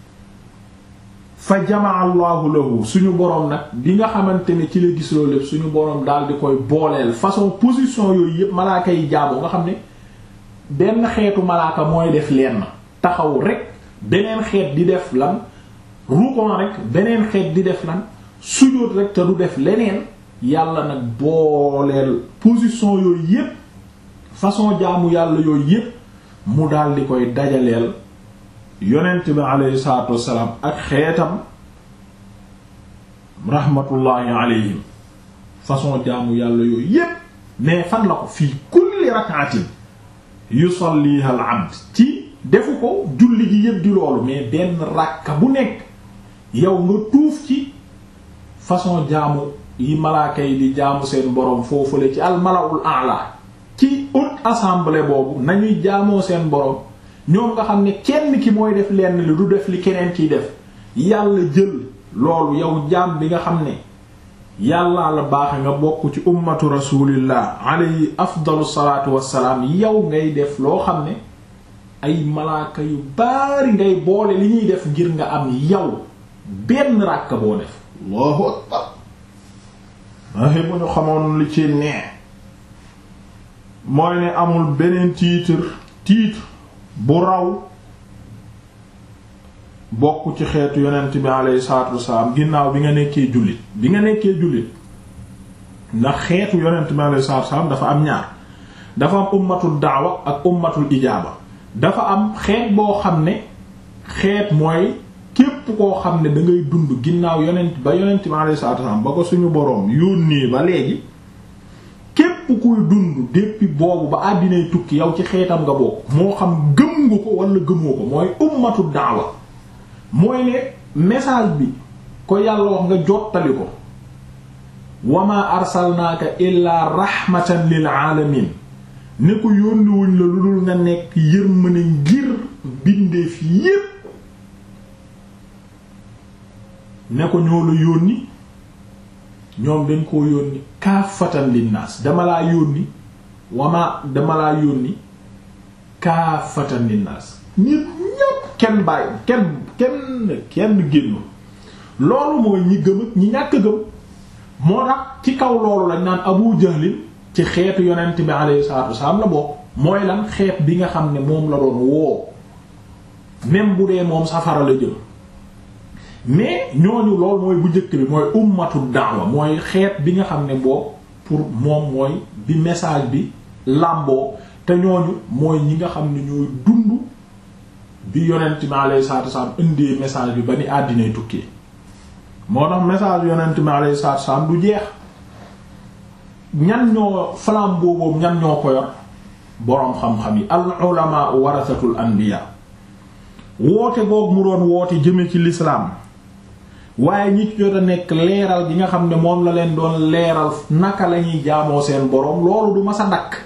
fa jamaa allahu lahu suñu boroom nag bi nga xamante ne ci la gis loolu lépp suñu boroom daal di koy booleel façon position yooyu yépp malaaka yi jaamu nga xam ne benn xeetu malaaka mooy def lenn taxaw rek beneen xeet di def lan rukon rek beneen xeet di def lan sujjóot rek te du def leneen yàlla nag booleel position yooyu yépp façon jaamu yàlla yooyu yépp mu daal di koy dajaleel yonent bi aleyhi salaatu wassalaam ak xeetam rahmatullahi alayhim façon jaamu yàlla yooyu yépp mais fan la ko fii kulli rak'atin yusalliha al abd ci defu ko julli gi yépp di loolu mais benn ràkka bu nekk yow nga tuuf ci façon jaamu yi malaaka yi di jaamu seen boroom foofule ci al mala'ul a'la ci haute assemblée boobu nañuy jaamoo seen boroom ñoom nga xam ne kenn ki mooy def lenn li du def li keneen kiy def yàlla jël loolu yow jaam bi nga xam ne yàllaa la baaxe nga bokk ci ummatu rasulillah alayhi afdalu salaatu wassalaam yow ngay def loo xam ne ay malaaka yu baari ngay boole li ñuy def ngir nga am yow benn ràkk boo def allahu akbar waxe bu ñu xamoon li ci nee mooy ne amul beneen titre titre bu raw bokk ci xeetu yonent bi alayhi salaatu wasalaam ginnaaw bi nga nekkee jullit bi nga nekkee jullit ndax xeetu yonent bi alayhi salaatu wasalaam dafa am ñaar dafa am ummatul daawa ak ummatul ijaaba dafa am xeet boo xam ne xeet mooy képp koo xam ne da ngay dund ginnaaw yonent ba yonent bi alayhi salaatu wasalaam ba ko suñu boroom yónnee ba léegi képp kuy dund depuis boobu ba àddinay tukki yow ci xeetam nga bokk moo xam gëm nga ko wala gëmoo ko mooy ummatu daawa mooy ne message bi ko yàlla wax nga jottali ko wama arsalnaaka illaa rahmatan lil alamin ne ko yónniwuñ la lu dul nga nekk yërmande ngir bindeef yépp ne ko ñoo la yónni ñoom dañ koo yónni kaafatan linnaas dama laa yónni wama dama laa yónni kaafatan linnaas ñépp ñépp kenn bàyyi kenn kenn kenn génn loolu mooy ñi gëm ak ñi ñàkk gëm moo tax ci kaw loolu lañ naan Abu Jahlin ci xeetu yonent bi alayhi salaatu wasalaam la bokk mooy lan xeet bi nga xam ne moom la doon woo même bu dee moom safara la jël mais ñooñu loolu mooy bu njëkk bi mooy ummatu da'wa mooy xeet bi nga xam ne boobu pour moom mooy bi message bi làmboo te ñooñu mooy ñi nga xam ne ñooy dund bi yonent bi alayhi salaatu wasalaam indee message bi ba ni àddinay tukkee moo tax message yonent bi alayhi salaatu wasalaam du jeex ñan ñoo flambeau boobu ñan ñoo ko yor boroom xam-xam yi al ulama warasatul anbiya woote boobu mu doon woote jëme ci l'islam waaye ñi ci jot a nekk leeral gi nga xam ne moom la leen doon leeral naka la ñuy jaamoo seen boroom loolu du ma sa dakk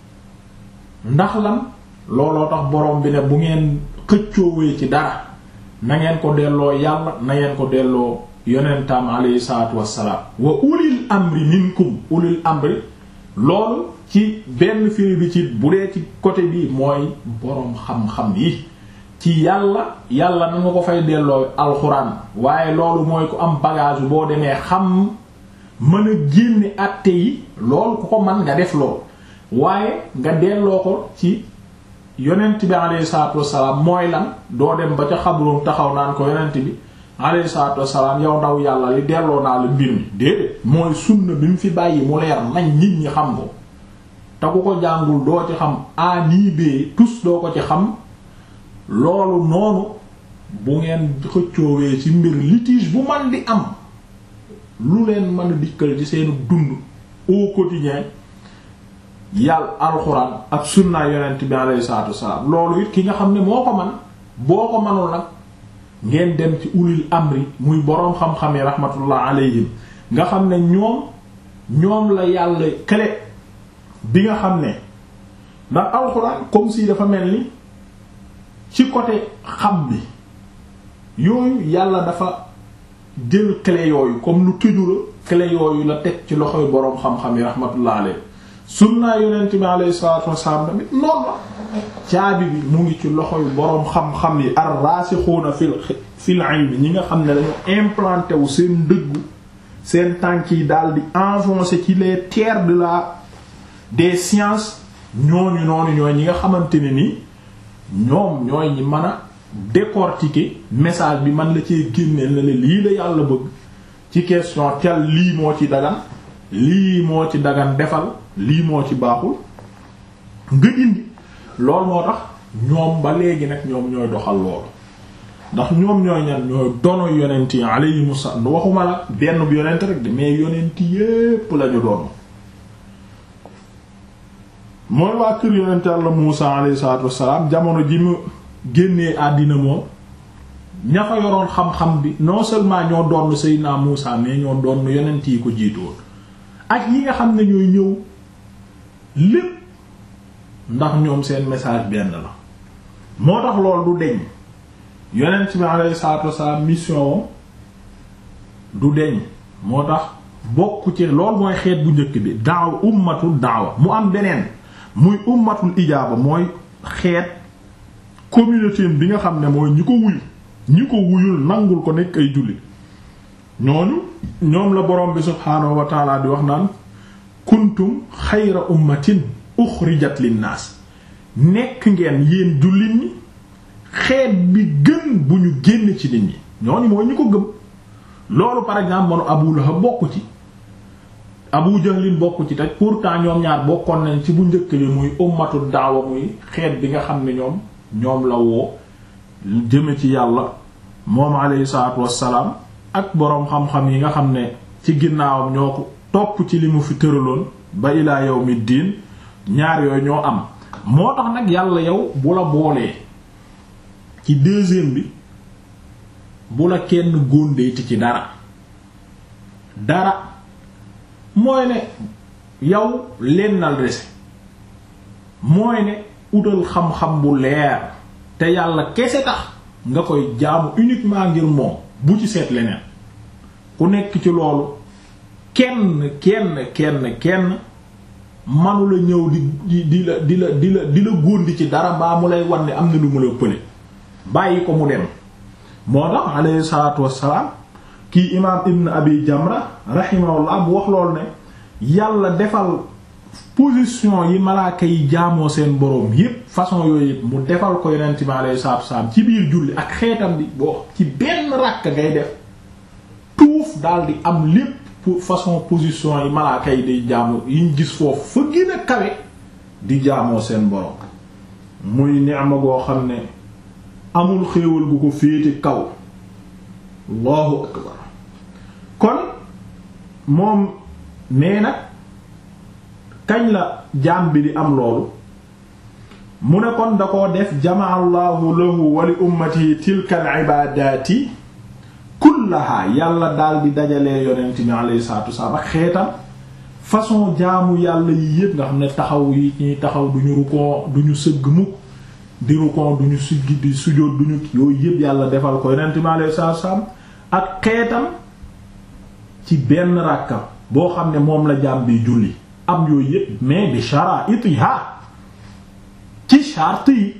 ndax lan looloo tax boroom bi ne bu ngeen xëccoowee ci dara na ngeen ko delloo yàlla na ngeen ko delloo yonentam alayhi salaatu wassalaam wa ulil amri minkum ulil amri loolu ci benn firi bi ci bu dee ci côté bi mooy boroom xam-xam yi ci yàlla yàlla na nga ko fay delloo alxuraan waaye loolu mooy ku am bagage boo demee xam mën a génne àtte yi loolu ku ko man nga def lool waaye nga delloo ko ci yonent bi alayhi salaatu wassalaam mooy lan doo dem ba ca xabroom taxaw naan ko yonent bi alayhi salaatu wassalaam yow ndaw yàlla li delloo naa la mbir mi déedéet mooy sunna bi mu fi bàyyi mu leer nañ nit ñi xam ko te ku ko jàngul doo ci xam a nii bee tus doo ko ci xam loolu noonu bu ngeen xëccoowee ci mbir litige bu man di am lu leen mën a dikkal ci seenu dund au quotidien yàlla alxuraan ak sunna yonent bi alayhi salaatu wassalaam loolu it ki nga xam ne moo ko man boo ko manul nag ngeen dem ci ulil amri muy boroom xam-xam yi rahmatullah alayhim nga xam ne ñoom ñoom la yàlla clé bi nga xam ne ndax alxuraan comme si dafa mel ni ci côté xam bi yooyu yàlla dafa jël clé yooyu comme lu tëju la clé yooyu la teg ci loxoy boroom xam-xam yi rahmatullah alayhim sunnaa yonent bi alayhi salaatu wassalaam tamit noonu la caabi bi mu ngi ci loxoy boroom xam-xam yi ar-raasixuuna fil fil ilmi ñi nga xam ne dañu implanté wu seen dëggu seen tànk yi daal di enfoncé ci les terres de la des sciences ñooñu noonu ñooy ñi nga xamante ne ni ñoom ñooy ñi mën a décortiquer message bi man la cee génneel na le lii la yàlla bëgg ci question tel lii moo ci dagan lii moo ci dagan defal lii moo ci baaxul nga indi loolu moo tax ñoom ba léegi nag ñoom ñooy doxal loolu ndax ñoom ñooy ñan ñooy dono yonent yi alayhimu salaam waxuma la benn bu yonent rek de mais yonent yépp lañu doon mooy waa kër yonent Yàlla Muusa alayhi salaatu wassalaam jamono ji mu génnee àddina moom ña fa yoroon xam-xam bi non seulement ñoo doon Seydina Muusa mais ñoo doon yonent yi ko jiitoon ak yi nga xam ne ñooy ñëw lépp ndax ñoom seen message benn la moo tax lool du deñ yonent bi alayhi salaatu wassalaam mission du deñ moo tax bokk ci lool mooy xeet bu njëkk bi daaw ummatul daawa mu am beneen muy ummatul ijaaba mooy xeet communauté bi nga xam ne mooy ñi ko wuyu ñi ko wuyul nangul ko nekk ay jullit ñooñu ñoom la borom bi subhaanahu wa taala di wax naan kuntum xayra ummatin uxrijat linnaas nekk ngeen yéen jullit ñi xeet bi gën bu ñu génn ci nit ñi ñooñu mooy ñi ko gëm loolu par exemple manu Abu Lahab bokk ci Abu Jahlin bokk ci te pourtant ñoom ñaar bokkoon nañ ci bu njëkk bi muy ummatu daawa muy xeet bi nga xam ne ñoom ñoom la woo jëme ci yàlla moom alayhi salaatu wassalaam ak boroom xam-xam yi nga xam ne ci ginnaawam ñoo ko topp ci li mu fi tëraloon ba ilaa yawmi diin ñaar yooyu ñoo am moo tax nag yàlla yow bu la boolee ci deuxième bi bu la kenn góondeeti ci dara dara mooy ne yow lennal rese mooy ne utal xam-xam bu leer te yàlla kese tax nga koy jaamu uniquement ngir moom bu ci seet leneen ku nekk ci loolu kenn kenn kenn kenn manu la ñëw di di la di la di la di la góondi ci dara baa mu lay wan ne am na lu mu la pële bàyyi ko mu dem moo tax alayhi salaatu wassalaam kii imaam ibn abi jamra rahimahullah bu wax loolu ne yàlla defal position yi malaaka yi jaamoo seen boroom yépp façon yooyu yépp mu defal ko yonent bi alayhi salaatu wassalaam ci biir julli ak xeetam bi boo ci benn ràkk ngay def tuuf daal di am lépp pour façon position yi malaaka yi di jaamu yiñ gis foofu fa gën a kawe di jaamoo seen boroom muy ni'ma goo xam ne amul xéewal gu ko féete kaw allahu akbar kon moom nee nag kañ la jaam bi di am loolu mu ne kon da koo def jamaa allahu lahu wa li ummati tilka al ibadati kullaha yàlla daal di dajalee yonent bi alayhi salatu wassalam ak xeetam façon jaamu yàlla yi yépp nga xam ne taxaw yi ñuy taxaw duñu rukon duñu sëgg mukk di rukon duñu siggi di sujjóot duñu yooyu yépp yàlla defal ko yonent bi alayhi salatu wassalam ak xeetam ci benn ràkkam boo xam ne moom la jaam bi julli am yooyu yépp mais bi shara'itiha ci charte yi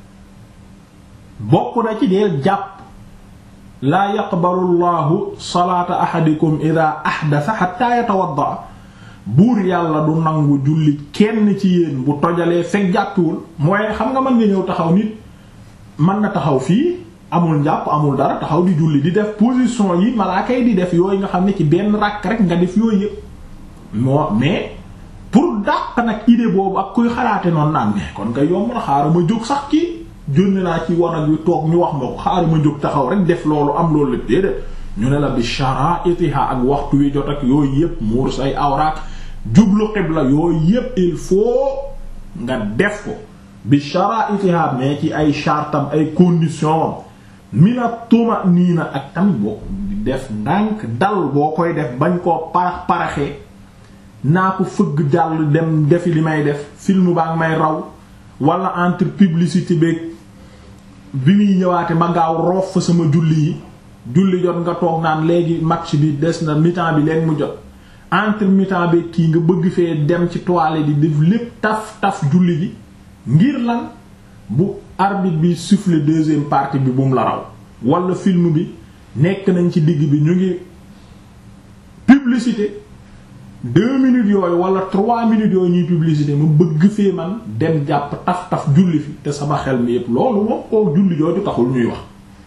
bokk na ci deel jàpp laa yaqbalu llahu salaata ahadikum ida ahdatha hatta yatawadda buur yàlla du nangu julli kenn ci yéen bu tojalee fekk jàppiwul mooy xam nga mën nga ñëw taxaw nit mën na taxaw fii amul njàpp amul dara taxaw di julli di def position yi malaaka yi di def yooyu nga xam ne ci benn rakk rek nga def yooyu yëpp moo mais pour dàq nag idée boobu ak kuy xalaate noonu naan mais kon nga yomb na xaaral ma jóg sax kii jónne naa ci wanag wi toog ñu wax ma ko xaaral ma jóg taxaw rek def loolu am loolu lépp déedéet ñu ne la bi shara'itiha ak waxtu wi jot ak yooyu yëpp muur say awraak jublu xibla yooyu yëpp il faut nga def ko bi shara'itiha mais ci ay chartam ay conditions mina tuma'nina ak tamit boo def ndànk dal boo koy def bañ koo parax paraxee naa ko fëgg jàll dem defi li may def film baa ngi may raw wala entre publicité beeg bi muy ñëwaate ma gaaw roof fa sama julli yi julli jot nga toog naan léegi match bi des na mi-temps bi leen mu jot entre mi-temps bi kii nga bëgg fee dem ci toilette di def lépp taf taf julli ji ngir lan bu arbitre bi siffle deuxième partie bi bu mu la raw wala film bi nekk nañ ci digg bi ñu ngi publicité deux minutes yooyu wala trois minutes yooyu ñuy publicité ma bëgg fee man dem jàpp taf taf julli fi te sama xel mi yépp loolu moom koo julli jooju taxul ñuy wax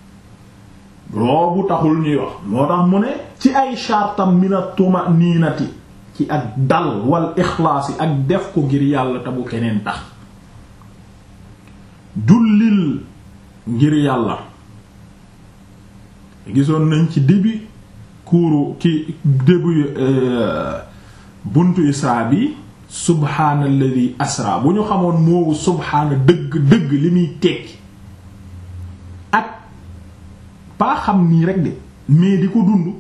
roobu taxul ñuy wax moo tax mu ne ci ay chartam mina tuma niinati ci ak dal wal ixlaas yi ak def ko ngir yàlla te bu keneen tax jullil ngir yàlla gisoon nañ ci début kuuru ci début buntu isra bi subhaanalladi asra bu ñu xamoon moowu subhaana dëgg dëgg li muy tekki ak pas xam nii rek de mais di ko dund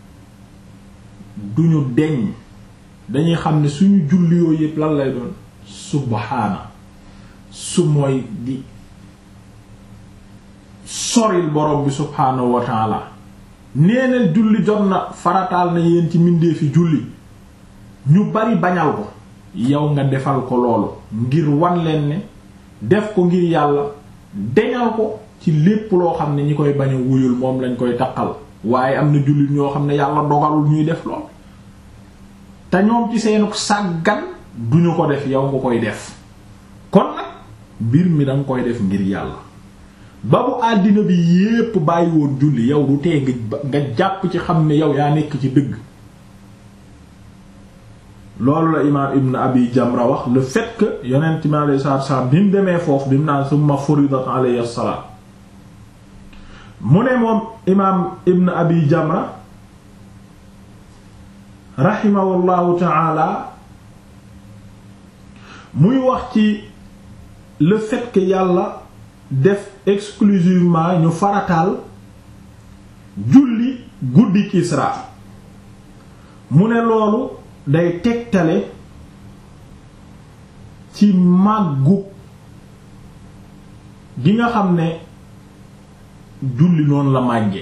duñu deñ dañuy xam ne suñu julli yooyu yépp lan lay doon subhaana su mooy di soril borom bi subhaanahu wa taala neeneel julli jot na farataal na yéen ci mbindeefi julli ñu bari bañal ko yow nga defal ko loolu ngir wan leen ne def ko ngir yàlla deñal ko ci lépp loo xam ne ñi koy bañ a wuyul moom lañ koy taqal waaye am na jullit ñoo xam ne yàlla dogalul ñuy def lool te ñoom ci seenu sàggan duñu ko def yow nga koy def kon nag mbir mi danga koy def ngir yàlla ba bu àddina bi yépp bàyyi woon julli yow du tee nga jàpp ci xam ne yow yaa nekk ci dëgg loolu la imaam ibn abi jamra wax le fait que yonent mi alayhi salaatu wasallam bi mu demee foofu bi mu naan summa furidat alayhi salaat mu ne moom imaam ibn abi jamra rahimahullahu taala muy wax ci le fait que yàlla def exclusivement ñu farataal julli guddi Isra mu ne loolu day tegtale ci màggu gi nga xam ne julli noonu la màggee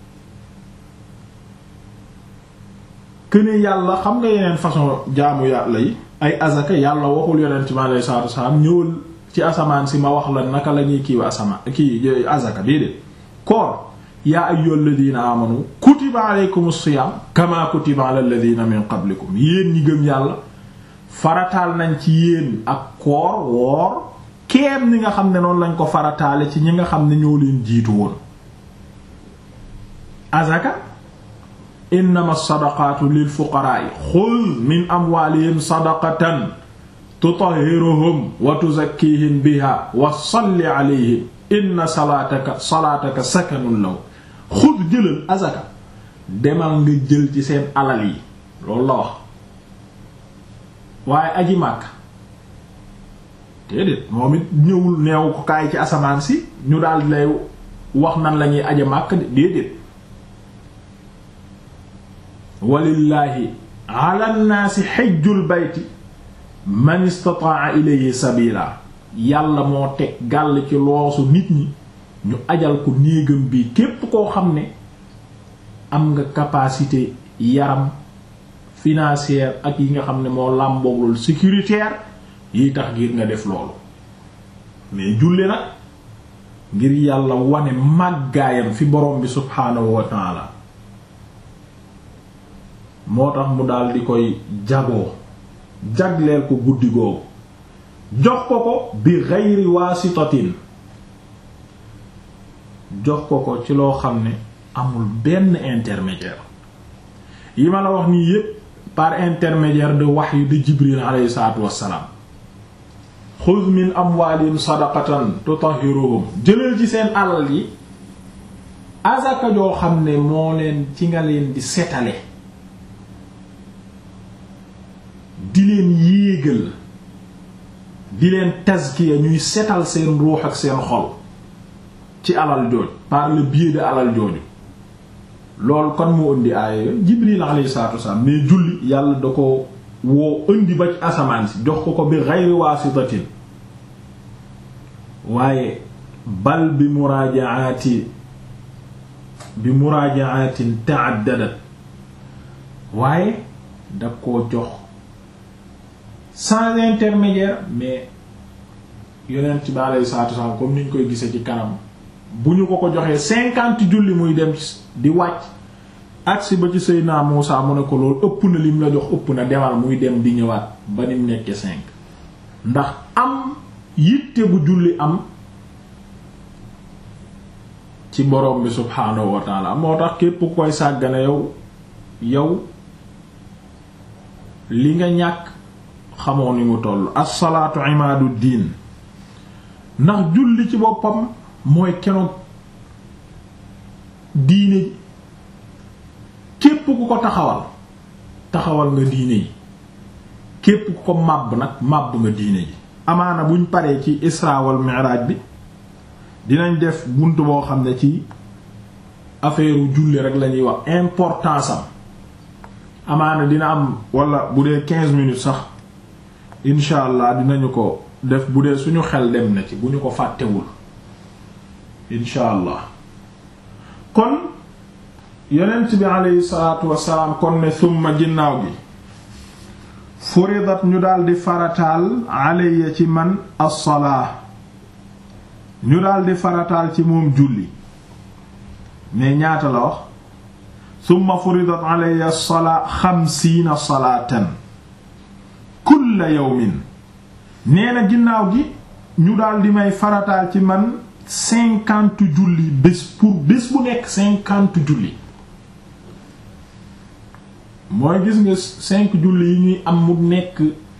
këne yàlla xam nga yeneen façon jaamu yàlla yi ay azaka yàlla waxul yonent mi alayhi salaatu wasalaam ñëwal ci asamaan si ma wax la naka la ñuy kiiwa asamaan kii azaka déedéet koor yaa ayyuhal ladina amanu kutiba alaykumus siyam kama kutiba alal ladina min qablikum yéen ñi gëm yàlla farataal nañ ci yéen ak koor woor keem ñi nga xam ne noonu lañ ko farataale ci ñi nga xam ne ñoo leen jiitu woon azaka innama sadaqatu lil fuqara'i xuz min amwalihim sadaqatan tutahhiruhum wa tuzakkihim biha wa salli alayhim inna salaataka salaataka sakanun law xud jëlal azaka demal nga jël ci seen alal yi loolu la wax waaye aji màkk déedéet moom it ñëwul neew ko kaay ci asamaan si ñu daal lay wax nan lañuy aji màkk déedéet walillaahi ala nnaasi xejjul bayti man istataa ilayhi sabila yàlla moo teg gàll ci loosu nit ñi ñu ajal ko néegam bi képp koo xam ne am nga capacité yaram financière ak yi nga xam ne moo làmbooglool sécuritaire yi tax ngir nga def loolu mais julli nag ngir yàlla wane màggaayam fi borom bi subhaanahu wa taala moo tax mu daal di koy jagoo jagleel ko guddi googu jox ko ko bi geyri waasitatin jox ko ko ci loo xam ne amul benn intermédiaire yi ma la wax nii yépp par intermédiaire de wahyu de Jibril alayhi salaatu wassalaam xuz min amwaalihim sadaqatan tutahhiruhum jëlal ci seen alal yi azaka joo xam ne moo leen ci nga leen di setale di leen yéegal di leen tazkiya ñuy setal seen ruux ak seen xol ci alal jooj par le biais de alal jooju loolu kon moo indi aaya Jibril alayhi salaatu wasallam mais julli yàlla da ko woo indi ba ci asamaan si jox ko ko bi ghayri waasitatin waaye bal bi muraajaati bi muraajaatin ta'addadat waaye da koo jox sans intermédiaire mais yonent bi alayhi salaatu wasallam comme ni ñu koy gisee ci kanam bu ñu ko ko joxee cinquante julli muy dem di wàcc agsi ba ci Seydina Muusa mu ne ko loolu ëpp na lim la jox ëpp na demal muy dem di ñëwaat ba nim nekkee cinq ndax am yitte bu julli am ci borom bi subhaanahu wa taala moo tax képp ku koy sàggane yow yow li nga ñàkk xamoo ni mu toll as-salaatu imaadu diin ndax julli ci boppam mooy kenoog diine képp ku ko taxawal taxawal nga diine yi képp ku ko màbb nag màbb nga diine ji amaana buñ paree ci isra wal mi'raj bi dinañ def bunt boo xam ne ci affaire julli rek lañuy wax importance am amaana dina am wala bu dee quinze minutes sax incha allah dinañu ko def bu dee suñu xel dem na ci bu ñu ko fàttewul incha allah kon yonent bi aleyhi salaatu wasalaam kon ne summa ginnaaw gi furidat ñu daldi farataal alayya ci man as-salaa ñu daldi farataal ci moom julli mais ñaata la wax summa furidat alayya as-salaa xamsiina salaatan kulla yawmin nee na ginnaaw gi ñu daldi may farataal ci man cinquante julli bés pour bés bu nekk cinquante julli mooy gis nga cinq julli yi ñuy am mu nekk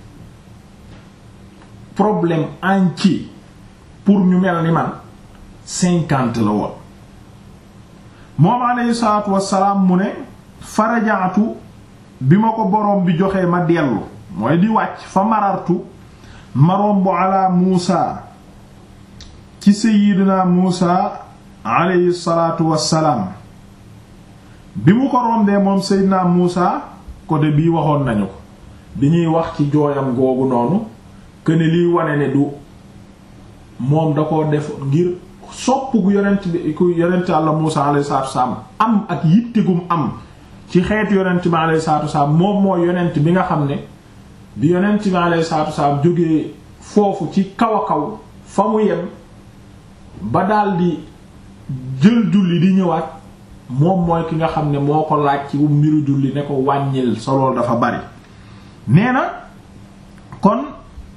problème entier pour ñu mel ni man cinquante la woon moom alayhi salaatu wassalaam mu ne farajaatu bi ma ko boroom bi joxee ma dellu mooy di wàcc fa marartu ma romb ala Muusa ci sayyidina Muusa alayhi salaatu wassalaam bi mu ko rombee moom Seydina Muusa côté bii waxoon nañu ko bi ñuy wax ci jooyam googu noonu que ne liy wane ne du moom da ko def ngir sopp gu yonent bi ku yonent Yàlla Muusa alayhi salaatu wassalaam am ak yittegum am ci xeetu yonent bi alayhi salaatu wassalaam moom mooy yonent bi nga xam ne bi yonent bi alayhi salaatu wassalaam jógee foofu ci kaw a kaw fa mu yem ba daldi jël julli di ñëwaat moom mooy ki nga xam ne moo ko laaj ci mbiru julli ne ko wàññil sa lool dafa bari nee na kon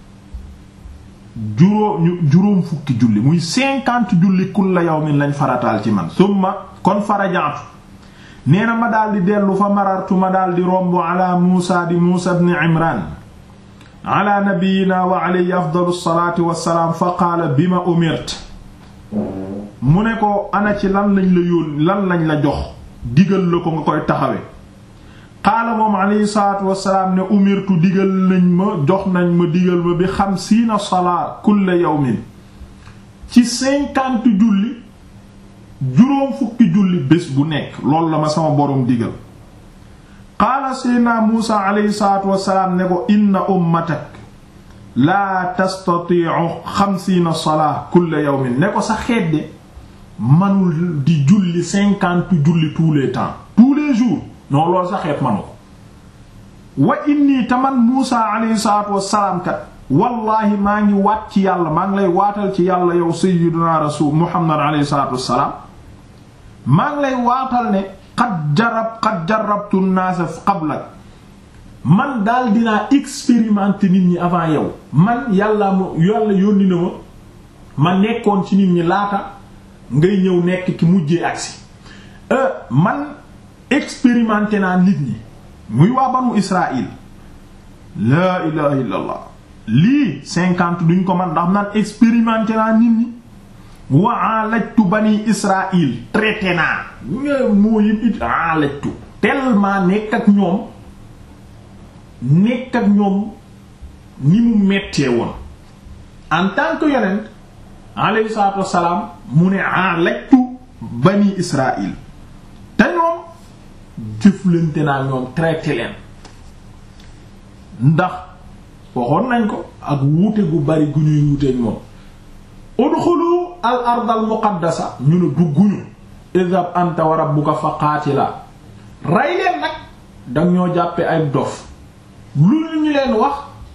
juróom juróom fukki julli muy cinquante julli kulla yawmin lañ farataal ci man summa kon farajaatu nee na ma daldi dellu fa marartu ma daldi romb ala muusa di muusa ibn imran ala nabiyina wa alayhi afdalu salaati wassalaam fa qaala bima umirt mu ne ko ana ci lan lañ la yóon lan lañ la jox digal la ko nga koy taxawe qaala moom alayhi salaatu wassalaam ne umirtu digal nañ ma jox nañ ma digal ma bi xamsiina salaa kulla yawmin ci cinquante julli juróom fukki julli bés bu nekk loolu la ma sama boroom digal qaala seydna muusa alayhi salaatu wassalaam ne ko inna ummatak laa tastatiicu xamsiina salaa kulla yawmin ne ko sa xeet manul di julli cinquante julli tous les temps tous les jours non loolu sa xeet manu ko wa inni taman Muusa alayhi salaatu wassalaam kat wallaahi maa ngi waat ci yàlla maa ngi lay waatal ci yàlla yow sayyiduna rasul Muhammad alayhi salaatu wassalaam maa ngi lay waatal ne qad jarab qad jarabtu an-naasa qablak man daal dinaa expérimenter nit ñi avant yow man yàlla mo yàlla yónni na ma ma nekkoon ci nit ñi laata ngay ñëw nekk ki mujjee agsi man expérimenté naa nit ñi muy waa banu Israël laa ilaha illallah lii cinquante duñ ko man ndax naan expérimenté naa nit ñi wa alajtu bani Israël traité naa nga moo yim it alajtu tellement nekk ak ñoom nekk ak ñoom ni mu mettee woon en tant que yonent alayhi salaatu wassalaam mu ne alajtu bani Israël te ñoom jëflante naa ñoom traité leen ndax waxoon nañ ko ak wuute gu bari gu ñuy wuuteek moom udxulu al ard al muqaddasa ñu ne dugguñu idhab anta wa rabbuka fa qaatila rey leen nag dang ñoo jàppe ay dof lu ñu leen wax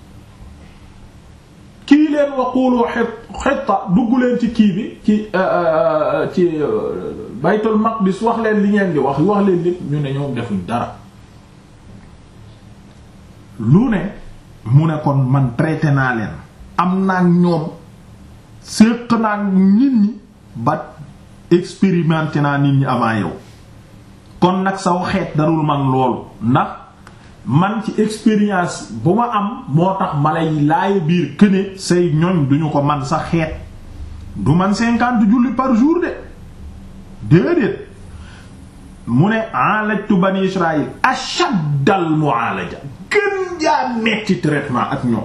kii leen waqulu xitta dugg leen ci kii bi ci ci baytul maqdis wax leen li ngeen di wax wax leen lépp ñu ne ñoom defuñ dara lu ne mu ne kon man traité naa leen am naa ñoom séq naa nit ñi ba expérimenté naa nit ñi avant yow kon nag saw xeet darul man loolu ndax man ci expérience bu ma am moo tax ma lay laaya biir këne say ñoñ duñu ko man sa xeet du man cinquante julli par jour de déedéet mu ne alajtu bani israil ashaddal mu'alaja gën jaa metti traitement ak ñoom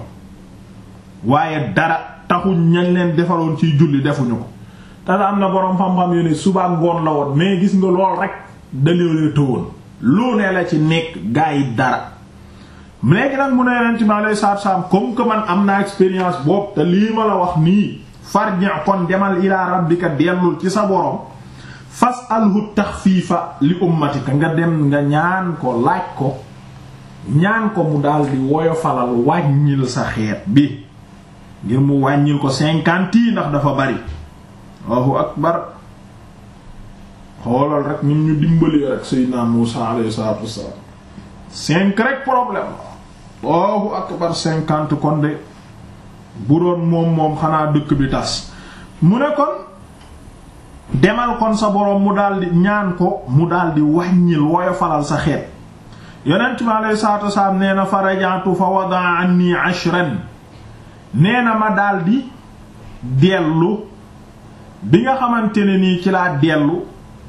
waaye dara taxuñ ñañ leen defaloon ciy julli defuñu ko te am na boroom xam-xam yu ne suba ngoon la woon mais gis nga lool rek dalee tëwoon lu ne la ci nekk gaa yi dara léegi nag mu ne yonent mi alayhi salaatu salaam comme que man am naa expérience boobu te lii ma la wax nii farji kon demal ilaa rabbika dellul ci sa borom fas'alhu taxfiifa li ummatika nga dem nga ñaan ko laaj ko ñaan ko mu daal di woyofalal wàññil sa xeet bi ngir mu wàññil ko cinquante yi ndax dafa bari Allahu akbar xoolal rek ñun ñu dimbali rek Seydina Muusa alayhi salaatu wassalaam cinq rek problème Allahu akbar cinquante kon de bu doon moom moom xanaa dëkk bi tas mu ne kon demal kon sa boroom mu daldi ñaan ko mu daldi wàññil woyofalal sa xeet yonent mi alayhi salaatu wassalaam nee na farajantu fa wadaa anni ashran nee na ma daldi dellu bi nga xamante ne nii ci laa dellu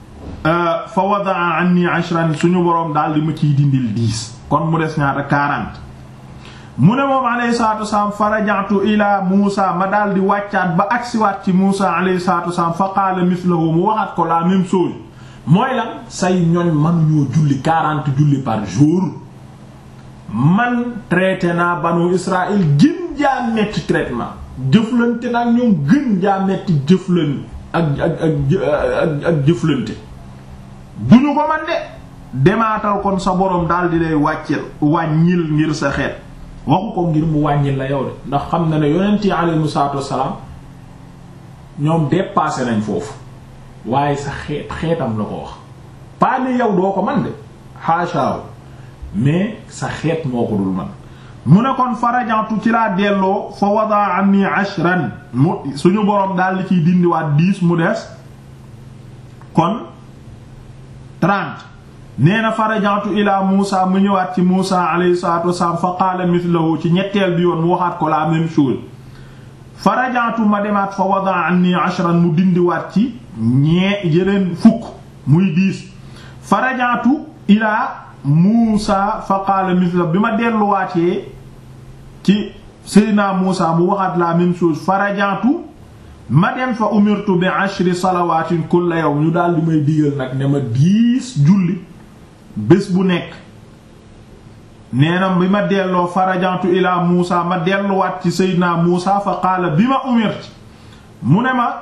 fa wadaa anni ashran suñu boroom daldi ma ciy dindil dix kon mu des ñaata quarante mu ne moom alayhi salaatu wasalaam farajantu ila Muusa ma daldi wàccaat ba agsiwaat ci Muusa alayhi salaatu wasalaam fa qaala mithlahu mu waxaat ko la même chose mooy lan say ñoñ mënuñoo julli quarante julli par jour man traité naa banu Israël gën jaa metti traitement jëflante nag ñoom gën jaa metti jëflante ak ak ak ak jëflante duñu ko man de demaatal kon sa boroom daal di lay wàccel wàññil ngir sa xeet waxu ko ngir mu wàññil la yow de ndax xam na ne yonent yi alayhimu salaatu wassalaam ñoom dépassé nañ foofu waaye sa xeet xeetam la ko wax pas ne yow doo ko man de haashaaw mais sa xeet moo ko dul man mu ne kon farajantu ci laa delloo fa wadaa anni ashran mu suñu boroom daal di ciy dindiwaat dix mu des kon trente nee na farajantu ila Muusa mu ñëwaat ci Muusa alayhi salatu wasalaam fa qaala mithlahu ci ñetteel bi yoon mu waxaat ko la même chose farajantu ma demaat fa wadaa anni ashran mu dindiwaat ci ñee yeneen fukk muy dix farajantu ila Muusa fa qaala mithlahu bi ma delluwaatee ci Seydina Muusa mu waxaat la même chose farajantu ma dem fa umirtu bi ashri salawaatin kulla yawm ñu daal di may digal nag ne ma dix julli bés bu nekk nee na bi ma delloo farajantu ila Muusa ma delluwaat ci Seydina Muusa fa qaala bi ma umirti mu ne ma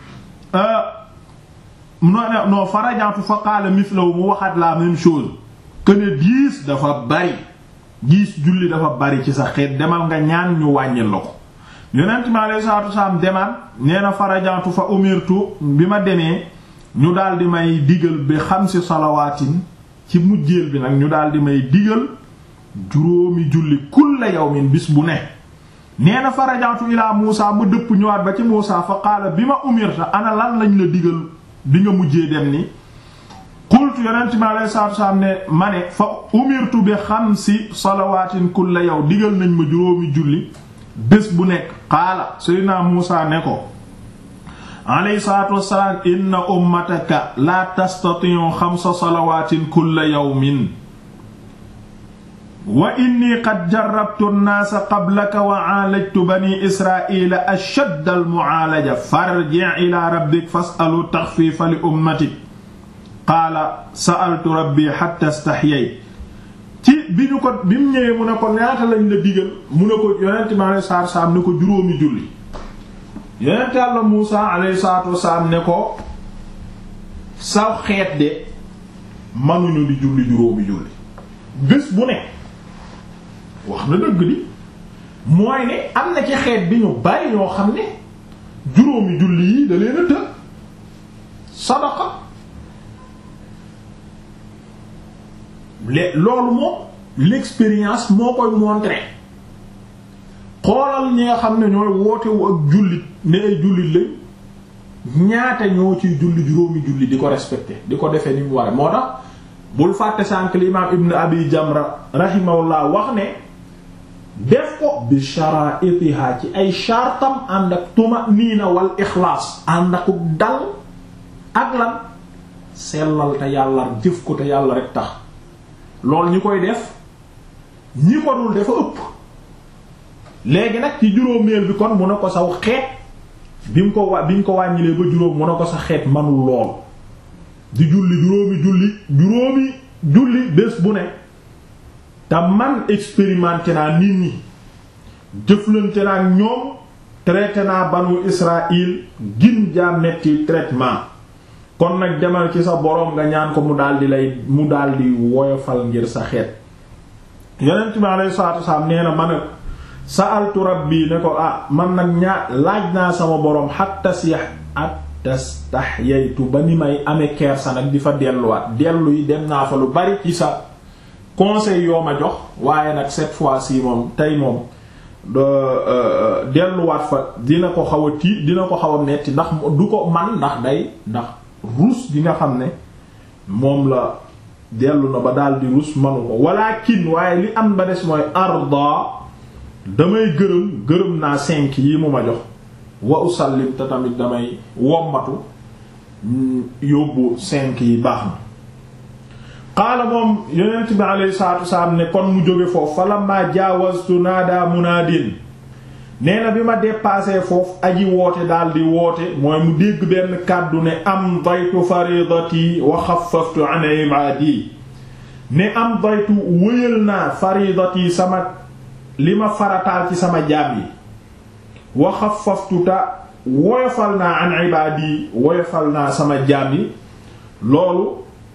non non farajantu fa qaala mithlahu mu waxaat la même chose que ne dix dafa bari dix julli dafa bari ci sa xeet demal nga ñaan ñu wàññil la ko yonent mi alayhi salaatu wasalaam demaan nee na farajantu fa umirtu bi ma demee ñu daal di may digal bi xamsi salawaatin ci mujjeel bi nag ñu daal di may digal juróomi julli kulla yawmin bis bu ne nee na farajantu ilaa Muusa ma dëpp ñëwaat ba ci Muusa fa qaala bi ma umirta ana lan lañ la digal bi nga mujjee dem ni qultu yonent mi alayhi salaatu wasalaam ne ma ne fa umirtu bi xamsi salawaatin kulla yow digal nañ ma juróomi julli bés bu nekk qaala seydina Muusa ne ko alayhi salaatu wassalaam inna ummataka la tastati'u xamsa salawaatin kulla yawmin wa inni qad jarrabtu an-naasa qablaka wa 'aalajtu bani israa'iila ashadda al-mu'aalaja farji' ilaa rabbika fas'alhu taxfiifa li ummatik qaala sa'altu rabbii hattaa istahyaytu ci bi ñu ko bi mu ñëwee mu ne ko ñaata lañ la digal mu ne ko yonent mi alayhi salaatu wasalaam ne ko juróomi julli yonent Yàlla Muusaa alayhi salaatu wasalaam ne ko saw xeet de manuñu di julli juróomi julli bés bu ne wax na dëgg di mooy ne am na ci xeet bi ñu bari ñoo xam ne juróomi julli yi da leen a të sadaqa le loolu moom l'expérience moo koy montrer xoolal ñi nga xam ne ñooy wootewu ak jullit ne ay jullit lañ ñaata ñoo ciy julli juróomi julli di ko respecté di ko defee ni mu ware moo tax bul fàtte sànk li imaam ibn abi jamra rahimahullah wax ne def ko bi sharaitiha ci ay shartam ànd ak tumaniina wal ixlaas ànd ak dal ak lan sellal te yàlla jëf ko te yàlla rek tax loolu ñi koy def ñi ko dul dafa ëpp léegi nag ci juróomeel bi kon mu ne ko saw xeet bi mu ko wa bi ñu ko wàññilee ba juróom mu ne ko sa xeet manul lool di julli juróomi julli juróomi julli bés bu ne te man expérimenté naa nit ñi jëflante naa ñoom traité naa banu Israël gin jaa metti traitement kon nag demal ci sa boroom nga ñaan ko mu daldi lay mu daldi woyofal ngir sa xeet yonent bi alayhi salaatu wasalaam nee na ma ne sa'altu rabbi ne ko ah man nag ñaa laaj naa sama boroom hatta siyax attastahyaytu ba ni may amee kersa nag di fa delluwaat dellu yi dem naa fa lu bari ci sa conseil yoo ma jox waaye nag cette fois-ci moom tey moom delluwaat fa dina ko xaw a tii dina ko xaw a metti ndax du ko man ndax day ndax ruus gi nga xam ne moom la dellu na ba daal di ruus manu ko walakin waaye li am ba des mooy arda damay gërëm gërëm naa cinq yi mu ma jox wa usallim te tamit damay wommatu yóbbu cinq yi baax na qaala moom yonent bi alayhi salaatu wasalaam ne kon mu jóge foofu fa lamma jaawastu naada munaadin nee na bi ma dépassé foofu aji woote daal di woote mooy mu dégg benn kàddu ne am daytu faridati wa xaffaftu an ibaadi ne am daytu wëyal naa faridati sama li ma farataal ci sama jaam yi wa xaffaftu ta woyofal naa an ibaadi woyofal naa sama jaam yi loolu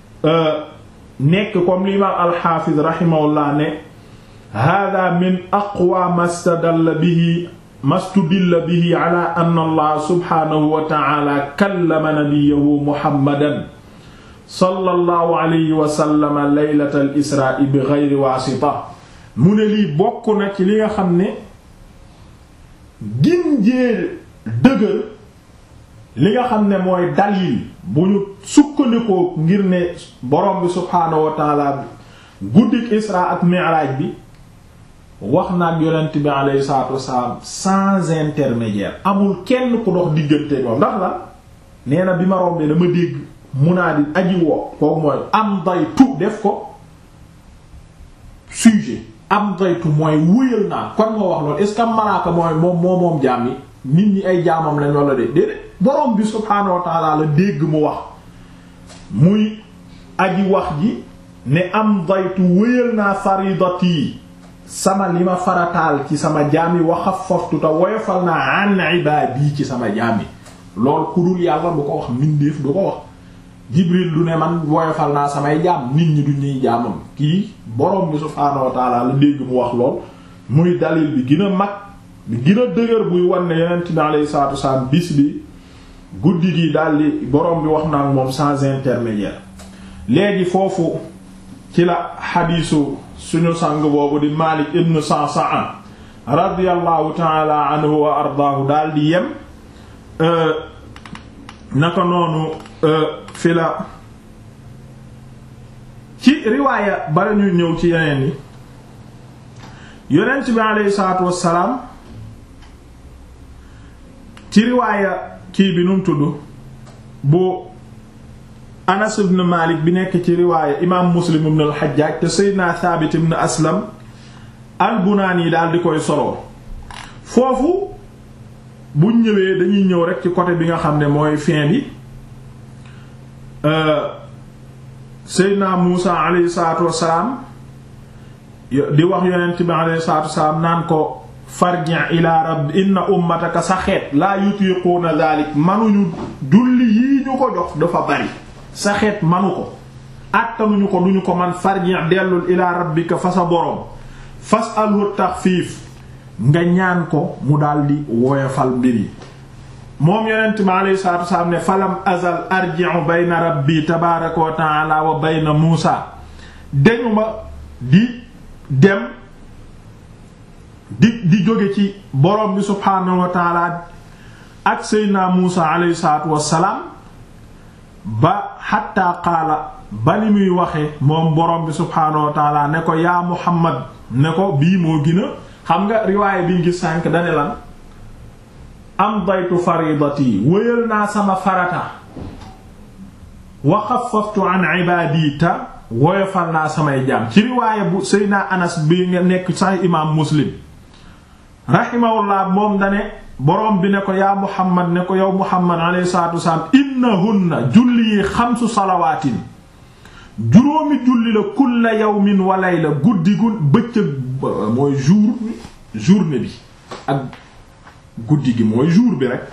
nekk comme l'imam alxaafiz rahimahullah ne hada min aqwa mastadalla bihi mastudilla bihi ala anna allah subhanahu wa ta'ala kallama nabiyahu muhammadan sallallahu alayhi wa sallam laylata al israa bi ghayri waasita mu ne lii bokk na ci li nga xam ne ginjee dëgër li nga xam ne mooy dalil bu ñu sukkandikoo ngir ne borom bi subhaanahu wa taala guddik isra ak mi'raj bi wax na ak yonent bi alayhi salaatu wasalaam sans intermédiaire amul kenn ku dox diggante moom ndax la nee na bi ma rombee dama dégg munaadi aji woo kooku mooy am daytu def ko sujet am daytu mooy wëyal naa kon moo wax loolu est ce que malaaka mooy moom moo moom jaam yi nit ñi ay jaamam lañ wala de déedéet borom bi subhaanahu wa taala la dégg mu wax muy aji wax ji ne am daytu wëyal naa faridati sama li ma farataal ci sama jaam yi wa xaffaftu te woyofal naa an ibaadi ci sama jaam yi loolu ku dul yàlla du ko wax mindeef du ko wax jibril du ne man woyofal naa samay jaam nit ñi du ñuy jaamam kii borom bi subhaanahu wa taala la dégg mu wax lool muy dalil bi gën a mag bi gën a dëgër buy wan ne yonent bi alayhi salaatu wasalaam bis bi guddi gi daldi borom bi wax na ak moom sans intermédiaire léegi foofu ci la xadiisu suñu sang boobu di Maalik ibn Sa'sa'a radiyallahu ta'ala anhu wa ardaahu daldi yem naka noonu fi la ci riwaaya bala ñuy ñëw ci yeneen yi yonent bi alayhi salaatu wassalaam ci riwaaya kii bi nu mu tudd bu Anas ibn Malik bi nekk ci riwaaya imaam Muslim ibn al-Hajjaj te Seydina Thabit ibn Aslam al-Bunani yi daal di koy soloo foofu buñ ñëwee dañuy ñëw rek ci côté bi nga xam ne mooy fin bi Seydina Muusa alayhi salaatu wassalaam di wax yonent bi alayhi salaatu wassalaam naan ko farji' ila rabb inna ummataka sa xeet laa yutiquuna dalik manuñu julli yii ñu ko jox dafa bari sa xeet manu ko àttanuñu ko duñu ko man farji dellul ila rabbika fa sa boroom fasalhu taxfiif nga ñaan ko mu daldi woyofal mbir yi moom yonent mi alayhi salaatu wasalaam ne falam azal arji'u bayna rabbi tabaaraka wa ta'ala wa bayna muusa dañu ma di dem di di jóge ci borom bi subhaanahu wa ta'ala ak seydna muusa alayhi salaatu wasalaam ba xatta qaala ba ni muy waxe moom borom bi subhaanahu wa ta'ala ne ko yaa muhammad ne ko bii moo gën a xam nga riwaaya bi ngi sànk dane lan am daytu faridati wëyal naa sama farata wa xaffaftu an ibaadi ta woyofal naa samay jaam ci riwaaya bu seydna anas bi nga nekk sax imaam muslim rahimahullah moom dane borom bi ne ko yaa muhammad ne ko yow muhammad alayhi salaatu wasalaam innahunna julli yi xamsu salawaatin juróomi julli la kulla yawmin wa layla guddi gu bëccëg mooy jour journée bi ak guddi gi mooy jour bi rek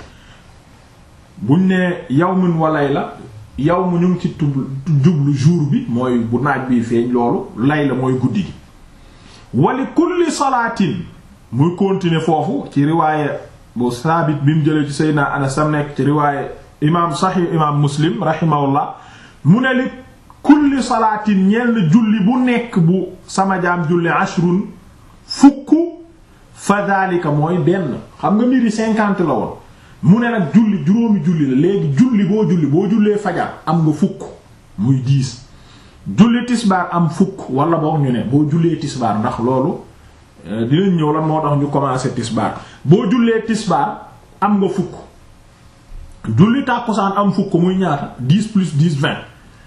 buñ ne yawmin wa layla yawmu ñu ngi ci tub jublu jour bi mooy bu naaj bi feeñ loolu layla mooy guddi gi wali kulli salaatin muy continuer foofu ci riwaaye bu saabit bi mu jëlee ci Seydina Anas sam nekk ci riwaaye imaam Sahih imaam Muslim rahimahullah mu ne li kulli salaatin ñeel na julli bu nekk bu sama jaam julli ashrun fukk fa daalika mooy benn xam nga mbiri cinquante la woon mu ne nag julli juróomi julli la léegi julli boo julli boo jullee fajar am nga fukk muy dix julli tisbaar am fukk wala boog ñu ne boo jullee tisbaar ndax loolu dinañ ñëw lan moo tax ñu commencé tisbaar boo jullee tisbaar am nga fukk julli tàkkusaan am fukk muy ñaata dix plus dix vingt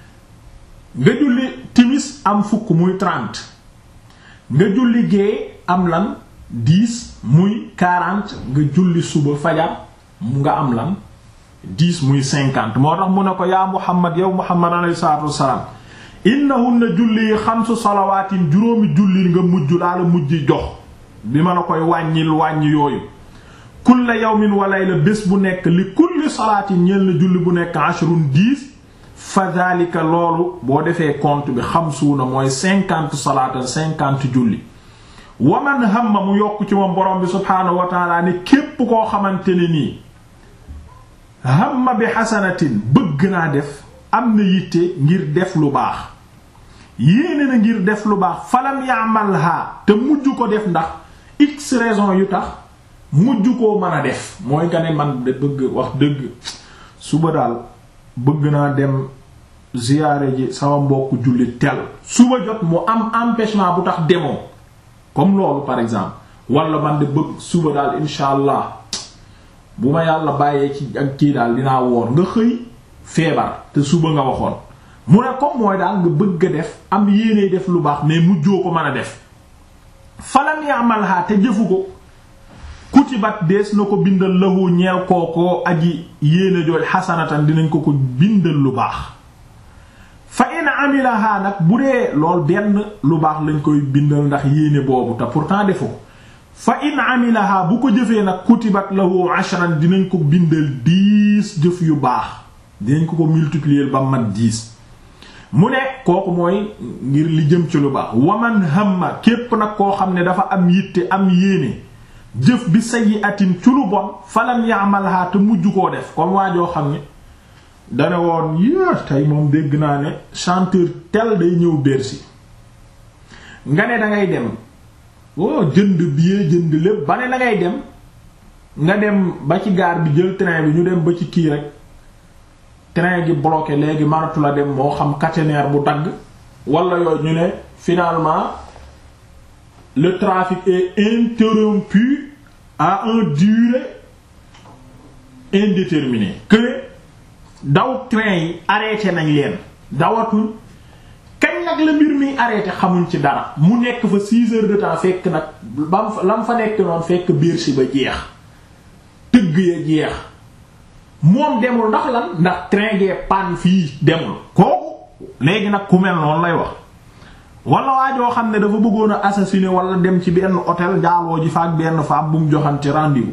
nga julli timis am fukk muy trente nga julli gée am lan dix muy quarante nga julli suba fajar nga am lan dix muy cinquante moo tax mu ne ko yaa Muhammad yow Muhammad alayhi salaatu wassalaam innahunna julli yi xamsu salawaatin juróomi julli nga mujj daala mujj jox bi ma la koy wàññil wàññi yooyu kulla yawmin wa layla bés bu nekk li kulli salaatin ñeel na julli bu nekk ashrun dix fa daalika loolu boo defee compte bi xamsuuna mooy cinquante salaatan cinquante julli waman hamma mu yokk ci moom borom bi subhaanahu wa taala ne képp koo xamante ne nii hamma bi xasanatin bëgg naa def am na yitte ngir def lu baax yéene na ngir def lu baax falam ya'malha te mujj ko def ndax x raison yu tax mujj koo mën a def mooy nga ne man de bëgg wax dëgg suba daal bëgg naa dem ziyaare ji sama mbokk julli tel suba jot mu am empêchement bu tax demoo comme loolu par exemple wala man de bëgg suba daal insha allah bu ma yàlla bàyyee ci ak kii daal dinaa woor nga xëy feebar te suba nga waxoon mu ne comme mooy daal nga bëgg a def am yéene def lu baax mais mujjoo ko mën a def falam ya'malha te jëfu ko kutibat dees na ko bindal lahu ñeel kookoo aji yéene jooj xasanatan dinañ ko ko bindal lu baax fa in amilaha nag bu dee lool benn lu baax lañ koy bindal ndax yéene boobu te pourtant defu ko fa in amilaha bu ko jëfee nag kutibat lahu ashran dinañ ko bindal dix jëf yu baax dinañ ko ko multiplier ba mat dix mu ne kooku mooy ngir li jëm ci lu baax waman hamma képp nag koo xam ne dafa am yitte am yéene jëf bi sayyi'atin ci lu bon falam ya'malha te mujj koo def comme waa joo xam ne dane woon yée tey moom dégg naa ne chanteur tel day ñëw Bercy nga ne dangay dem oh jënd billet jënd lépp ba ne dangay dem nga dem ba ci gaar bi jël train bi ñu dem ba ci kii rek train gi bloqué léegi maratu la dem moo xam caténaire bu dagg wala yooyu ñu ne finalement le trafic est interrompu à une durée indéterminée que daw train yi arrêté nañ leen dawatul kañ nag la mbir mi arrêté xamuñ ci dara mu nekk fa six heures de temps fekk nag bam lam fa nekk noonu fekk Bercy ba jeex tëgg ya jeex moom demul ndax lan ndax train gee panne fii demul kooku léegi nag ku mel noonu lay wax wala waajoo xam ne dafa bëggoon a assassiner wala dem ci benn hôtel jaaloo ji fa ak benn femme bu mu joxante rendez-vous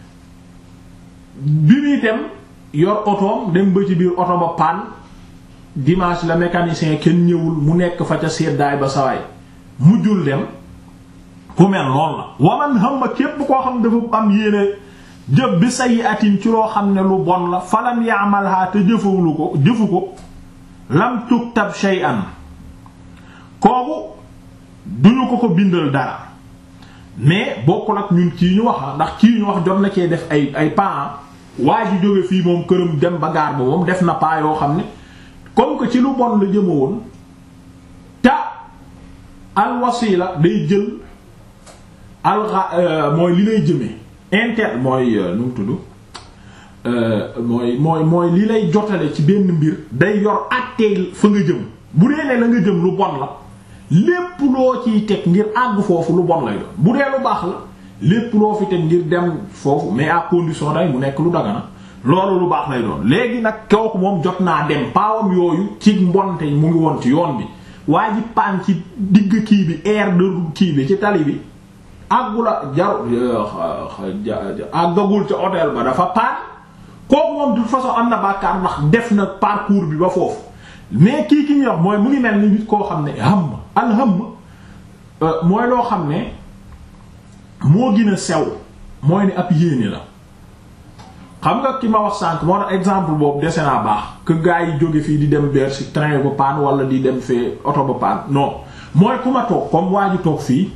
bi muy dem yor otoom dem ba ci biir oto ba panne dimanche la mécanicien kenn ñëwul mu nekk fa ca seddaay ba sawaay mujjul dem ku mel noonu la waman xam ma képp koo xam dafa am yéene jëf bi sayi atin ci loo xam ne lu bon la falam yaamalhaa te jëfawulu ko jëfu ko lam tuktab shay'an kooku duñu ko ko bindal dara mais bokkul ak ñun kii ñu wax ndax kii ñu wax jot na cee def ay ay pas waa ji jóge fii moom këram dem ba gaar ba moom def na pas yoo xam ne comme que ci lu bon la jëma woon ta al wasila day jël al mooy li lay jëmee inter mooy nu mu tudd mooy mooy mooy li lay jotale ci benn mbir day yor àttee fa nga jëm bu dee ne la nga jëm lu bon la lépp loo ciy teg ngir àgg foofu lu bon lay doon bu dee lu baax la lépp loo fi teg ngir dem foofu mais à condition day mu nekk lu dagana loolu lu baax lay doon léegi nag kooku moom jot naa dem paawam yooyu ci mbonte mu ngi woon ci yoon bi waa ji paan ci digg kii bi air de kii bi ci tali bi àggula jar àggagul ca hôtel ba dafa paan kooku moom de toute façon am na bàkkaar ndax def na parcours bi ba foofu mais kii ki ñuy wax mooy mu ngi mel ni nit koo xam ne ham alham mooy loo xam ne moo gën a sew mooy ni ab yéene la xam nga ki ma wax sànq moo tax exemple boobu dese naa baax que gars yi jóge fii di dem Bercy train ba paan wala di dem fee oto ba paan non mooy ku ma toog comme waa ji toog fii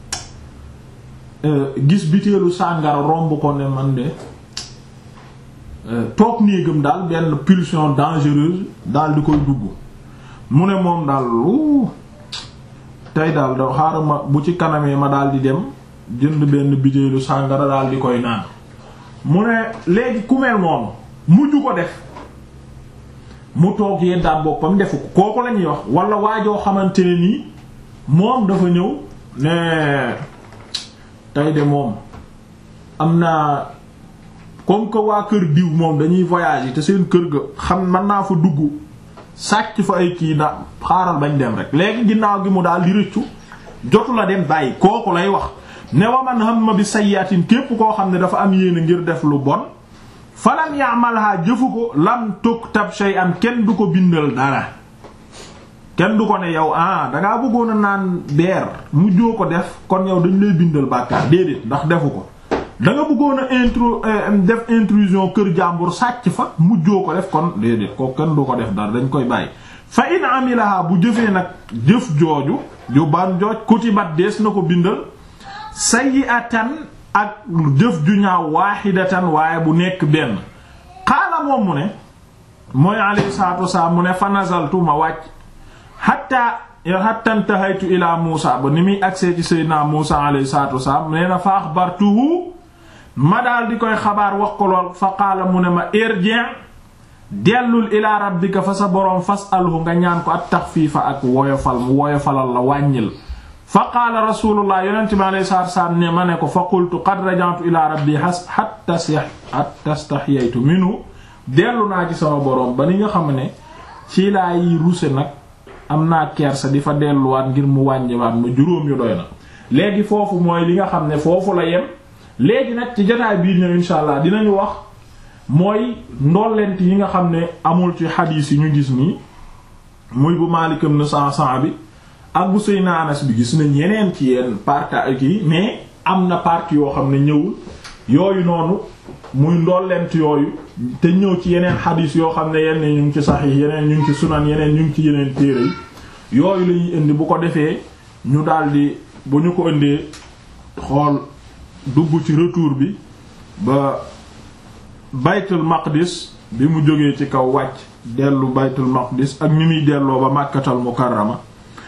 gis biteelu sàngara romb ko ne man de toog néegam daal benn pulsion dangereuse daal di koy dugg mu ne moom daal wuu tey daal da xaaral ma bu ci kanamee ma daal di dem jënd benn biteelu sàngara daal di koy naan mu ne léegi ku mel noonu mujj ko def mu toog yeddaat boppam defu ko kooku la ñuy wax wala waajoo xamante ne nii moom dafa ñëw ne tey de moom am naa comme que waa kër diw moom dañuy voyager te seen kër ga xam mën naa fa dugg sàcc fa ay kii na xaaral bañ dem rek léegi ginnaaw gi mu daal di rëccu jotu la dem bàyyi kooku lay wax ne waman hamma bi sayyatin képp koo xam ne dafa am yéene ngir def lu bon falam ya'malha jëfu ko lam tuktab shay'an kenn du ko bindal dara kenn du ko ne yow ah dangaa bëggoon a naan beer mujjoo ko def kon yow dañ lay bindal bàkkaar déedéet ndax defu ko da nga bëggoon a intro def intrusion kër jàmbur sàcc fa mujjoo ko def kon déedéet ko kenn du ko def dara dañ koy bàyyi fa in amilaha bu jëfee nag jëf jooju ju ban jooj kutibat dees na ko bindal sayyi'atan ak jëf ju ñaaw waahidatan waaye bu nekk benn xaala moom mu ne mooy alayhi salaatu wasalaam mu ne fa nazaltu ma wàcc hatta hatta intahaytu ila Muusa ba ni muy agsee ci sayyidina Muusa alayhi salaatu wasalaam nee na fa axbartuhu ma daal di koy xabaar wax ko lool fa qaala mu ne ma irji' dellul ila rabbika fa sa boroom fas'alhu nga ñaan ko at taxfiifa ak woyofal mu woyofalal la wàññil fa qaala rasulullah yonent bi alayhi salaatu wasalaam ne ma ne ko fa qultu qad raja'tu ila rabbi hatta stahyaytu minhu dellu naa ci sama boroom ba ni nga xam ne ci laay ruse nag am naa kersa di fa delluwaat ngir mu wàññiwaat ma juróom yu doy na léegi foofu mooy li nga xam ne foofu la yem léegi nag ci jotaay bii ñëw insha allah dinañu wax mooy ndollent yi nga xam ne amul ci xadiis yi ñu gis nii muy bu Maalik ibn Sa'sa'a bi ak bu Seydina Anas bi gis nañ yeneen ci yenn partie yi mais am na partie yoo xam ne ñëwul yooyu noonu muy ndollent yooyu te ñëw ci yeneen xadiis yoo xam ne yenn ñu ngi ci saxiix yeneen ñu ngi ci sunan yeneen ñu ngi ci yeneen téere yi yooyu lañuy indi bu ko defee ñu daldi bu ñu ko indee xool dugg ci retour bi ba baytul maqdis bi mu jógee ci kaw wàcc dellu baytul maqdis ak ni muy delloo ba màkkatal mukarrama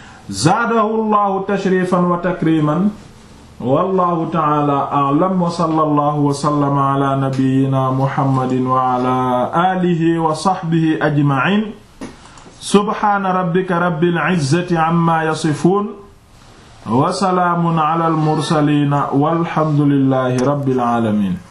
zaadahu llahu tashrifan wa takriman wallahu ta'ala a'lam wa sallallahu wa sallama ala nabiyyina muhammadin wa ala alihi wa sahbihi ajma'in subhana rabbika rabbil izzati amma yasifun wa salaamun ala al mursalin walhamdulillahi rabbil alamin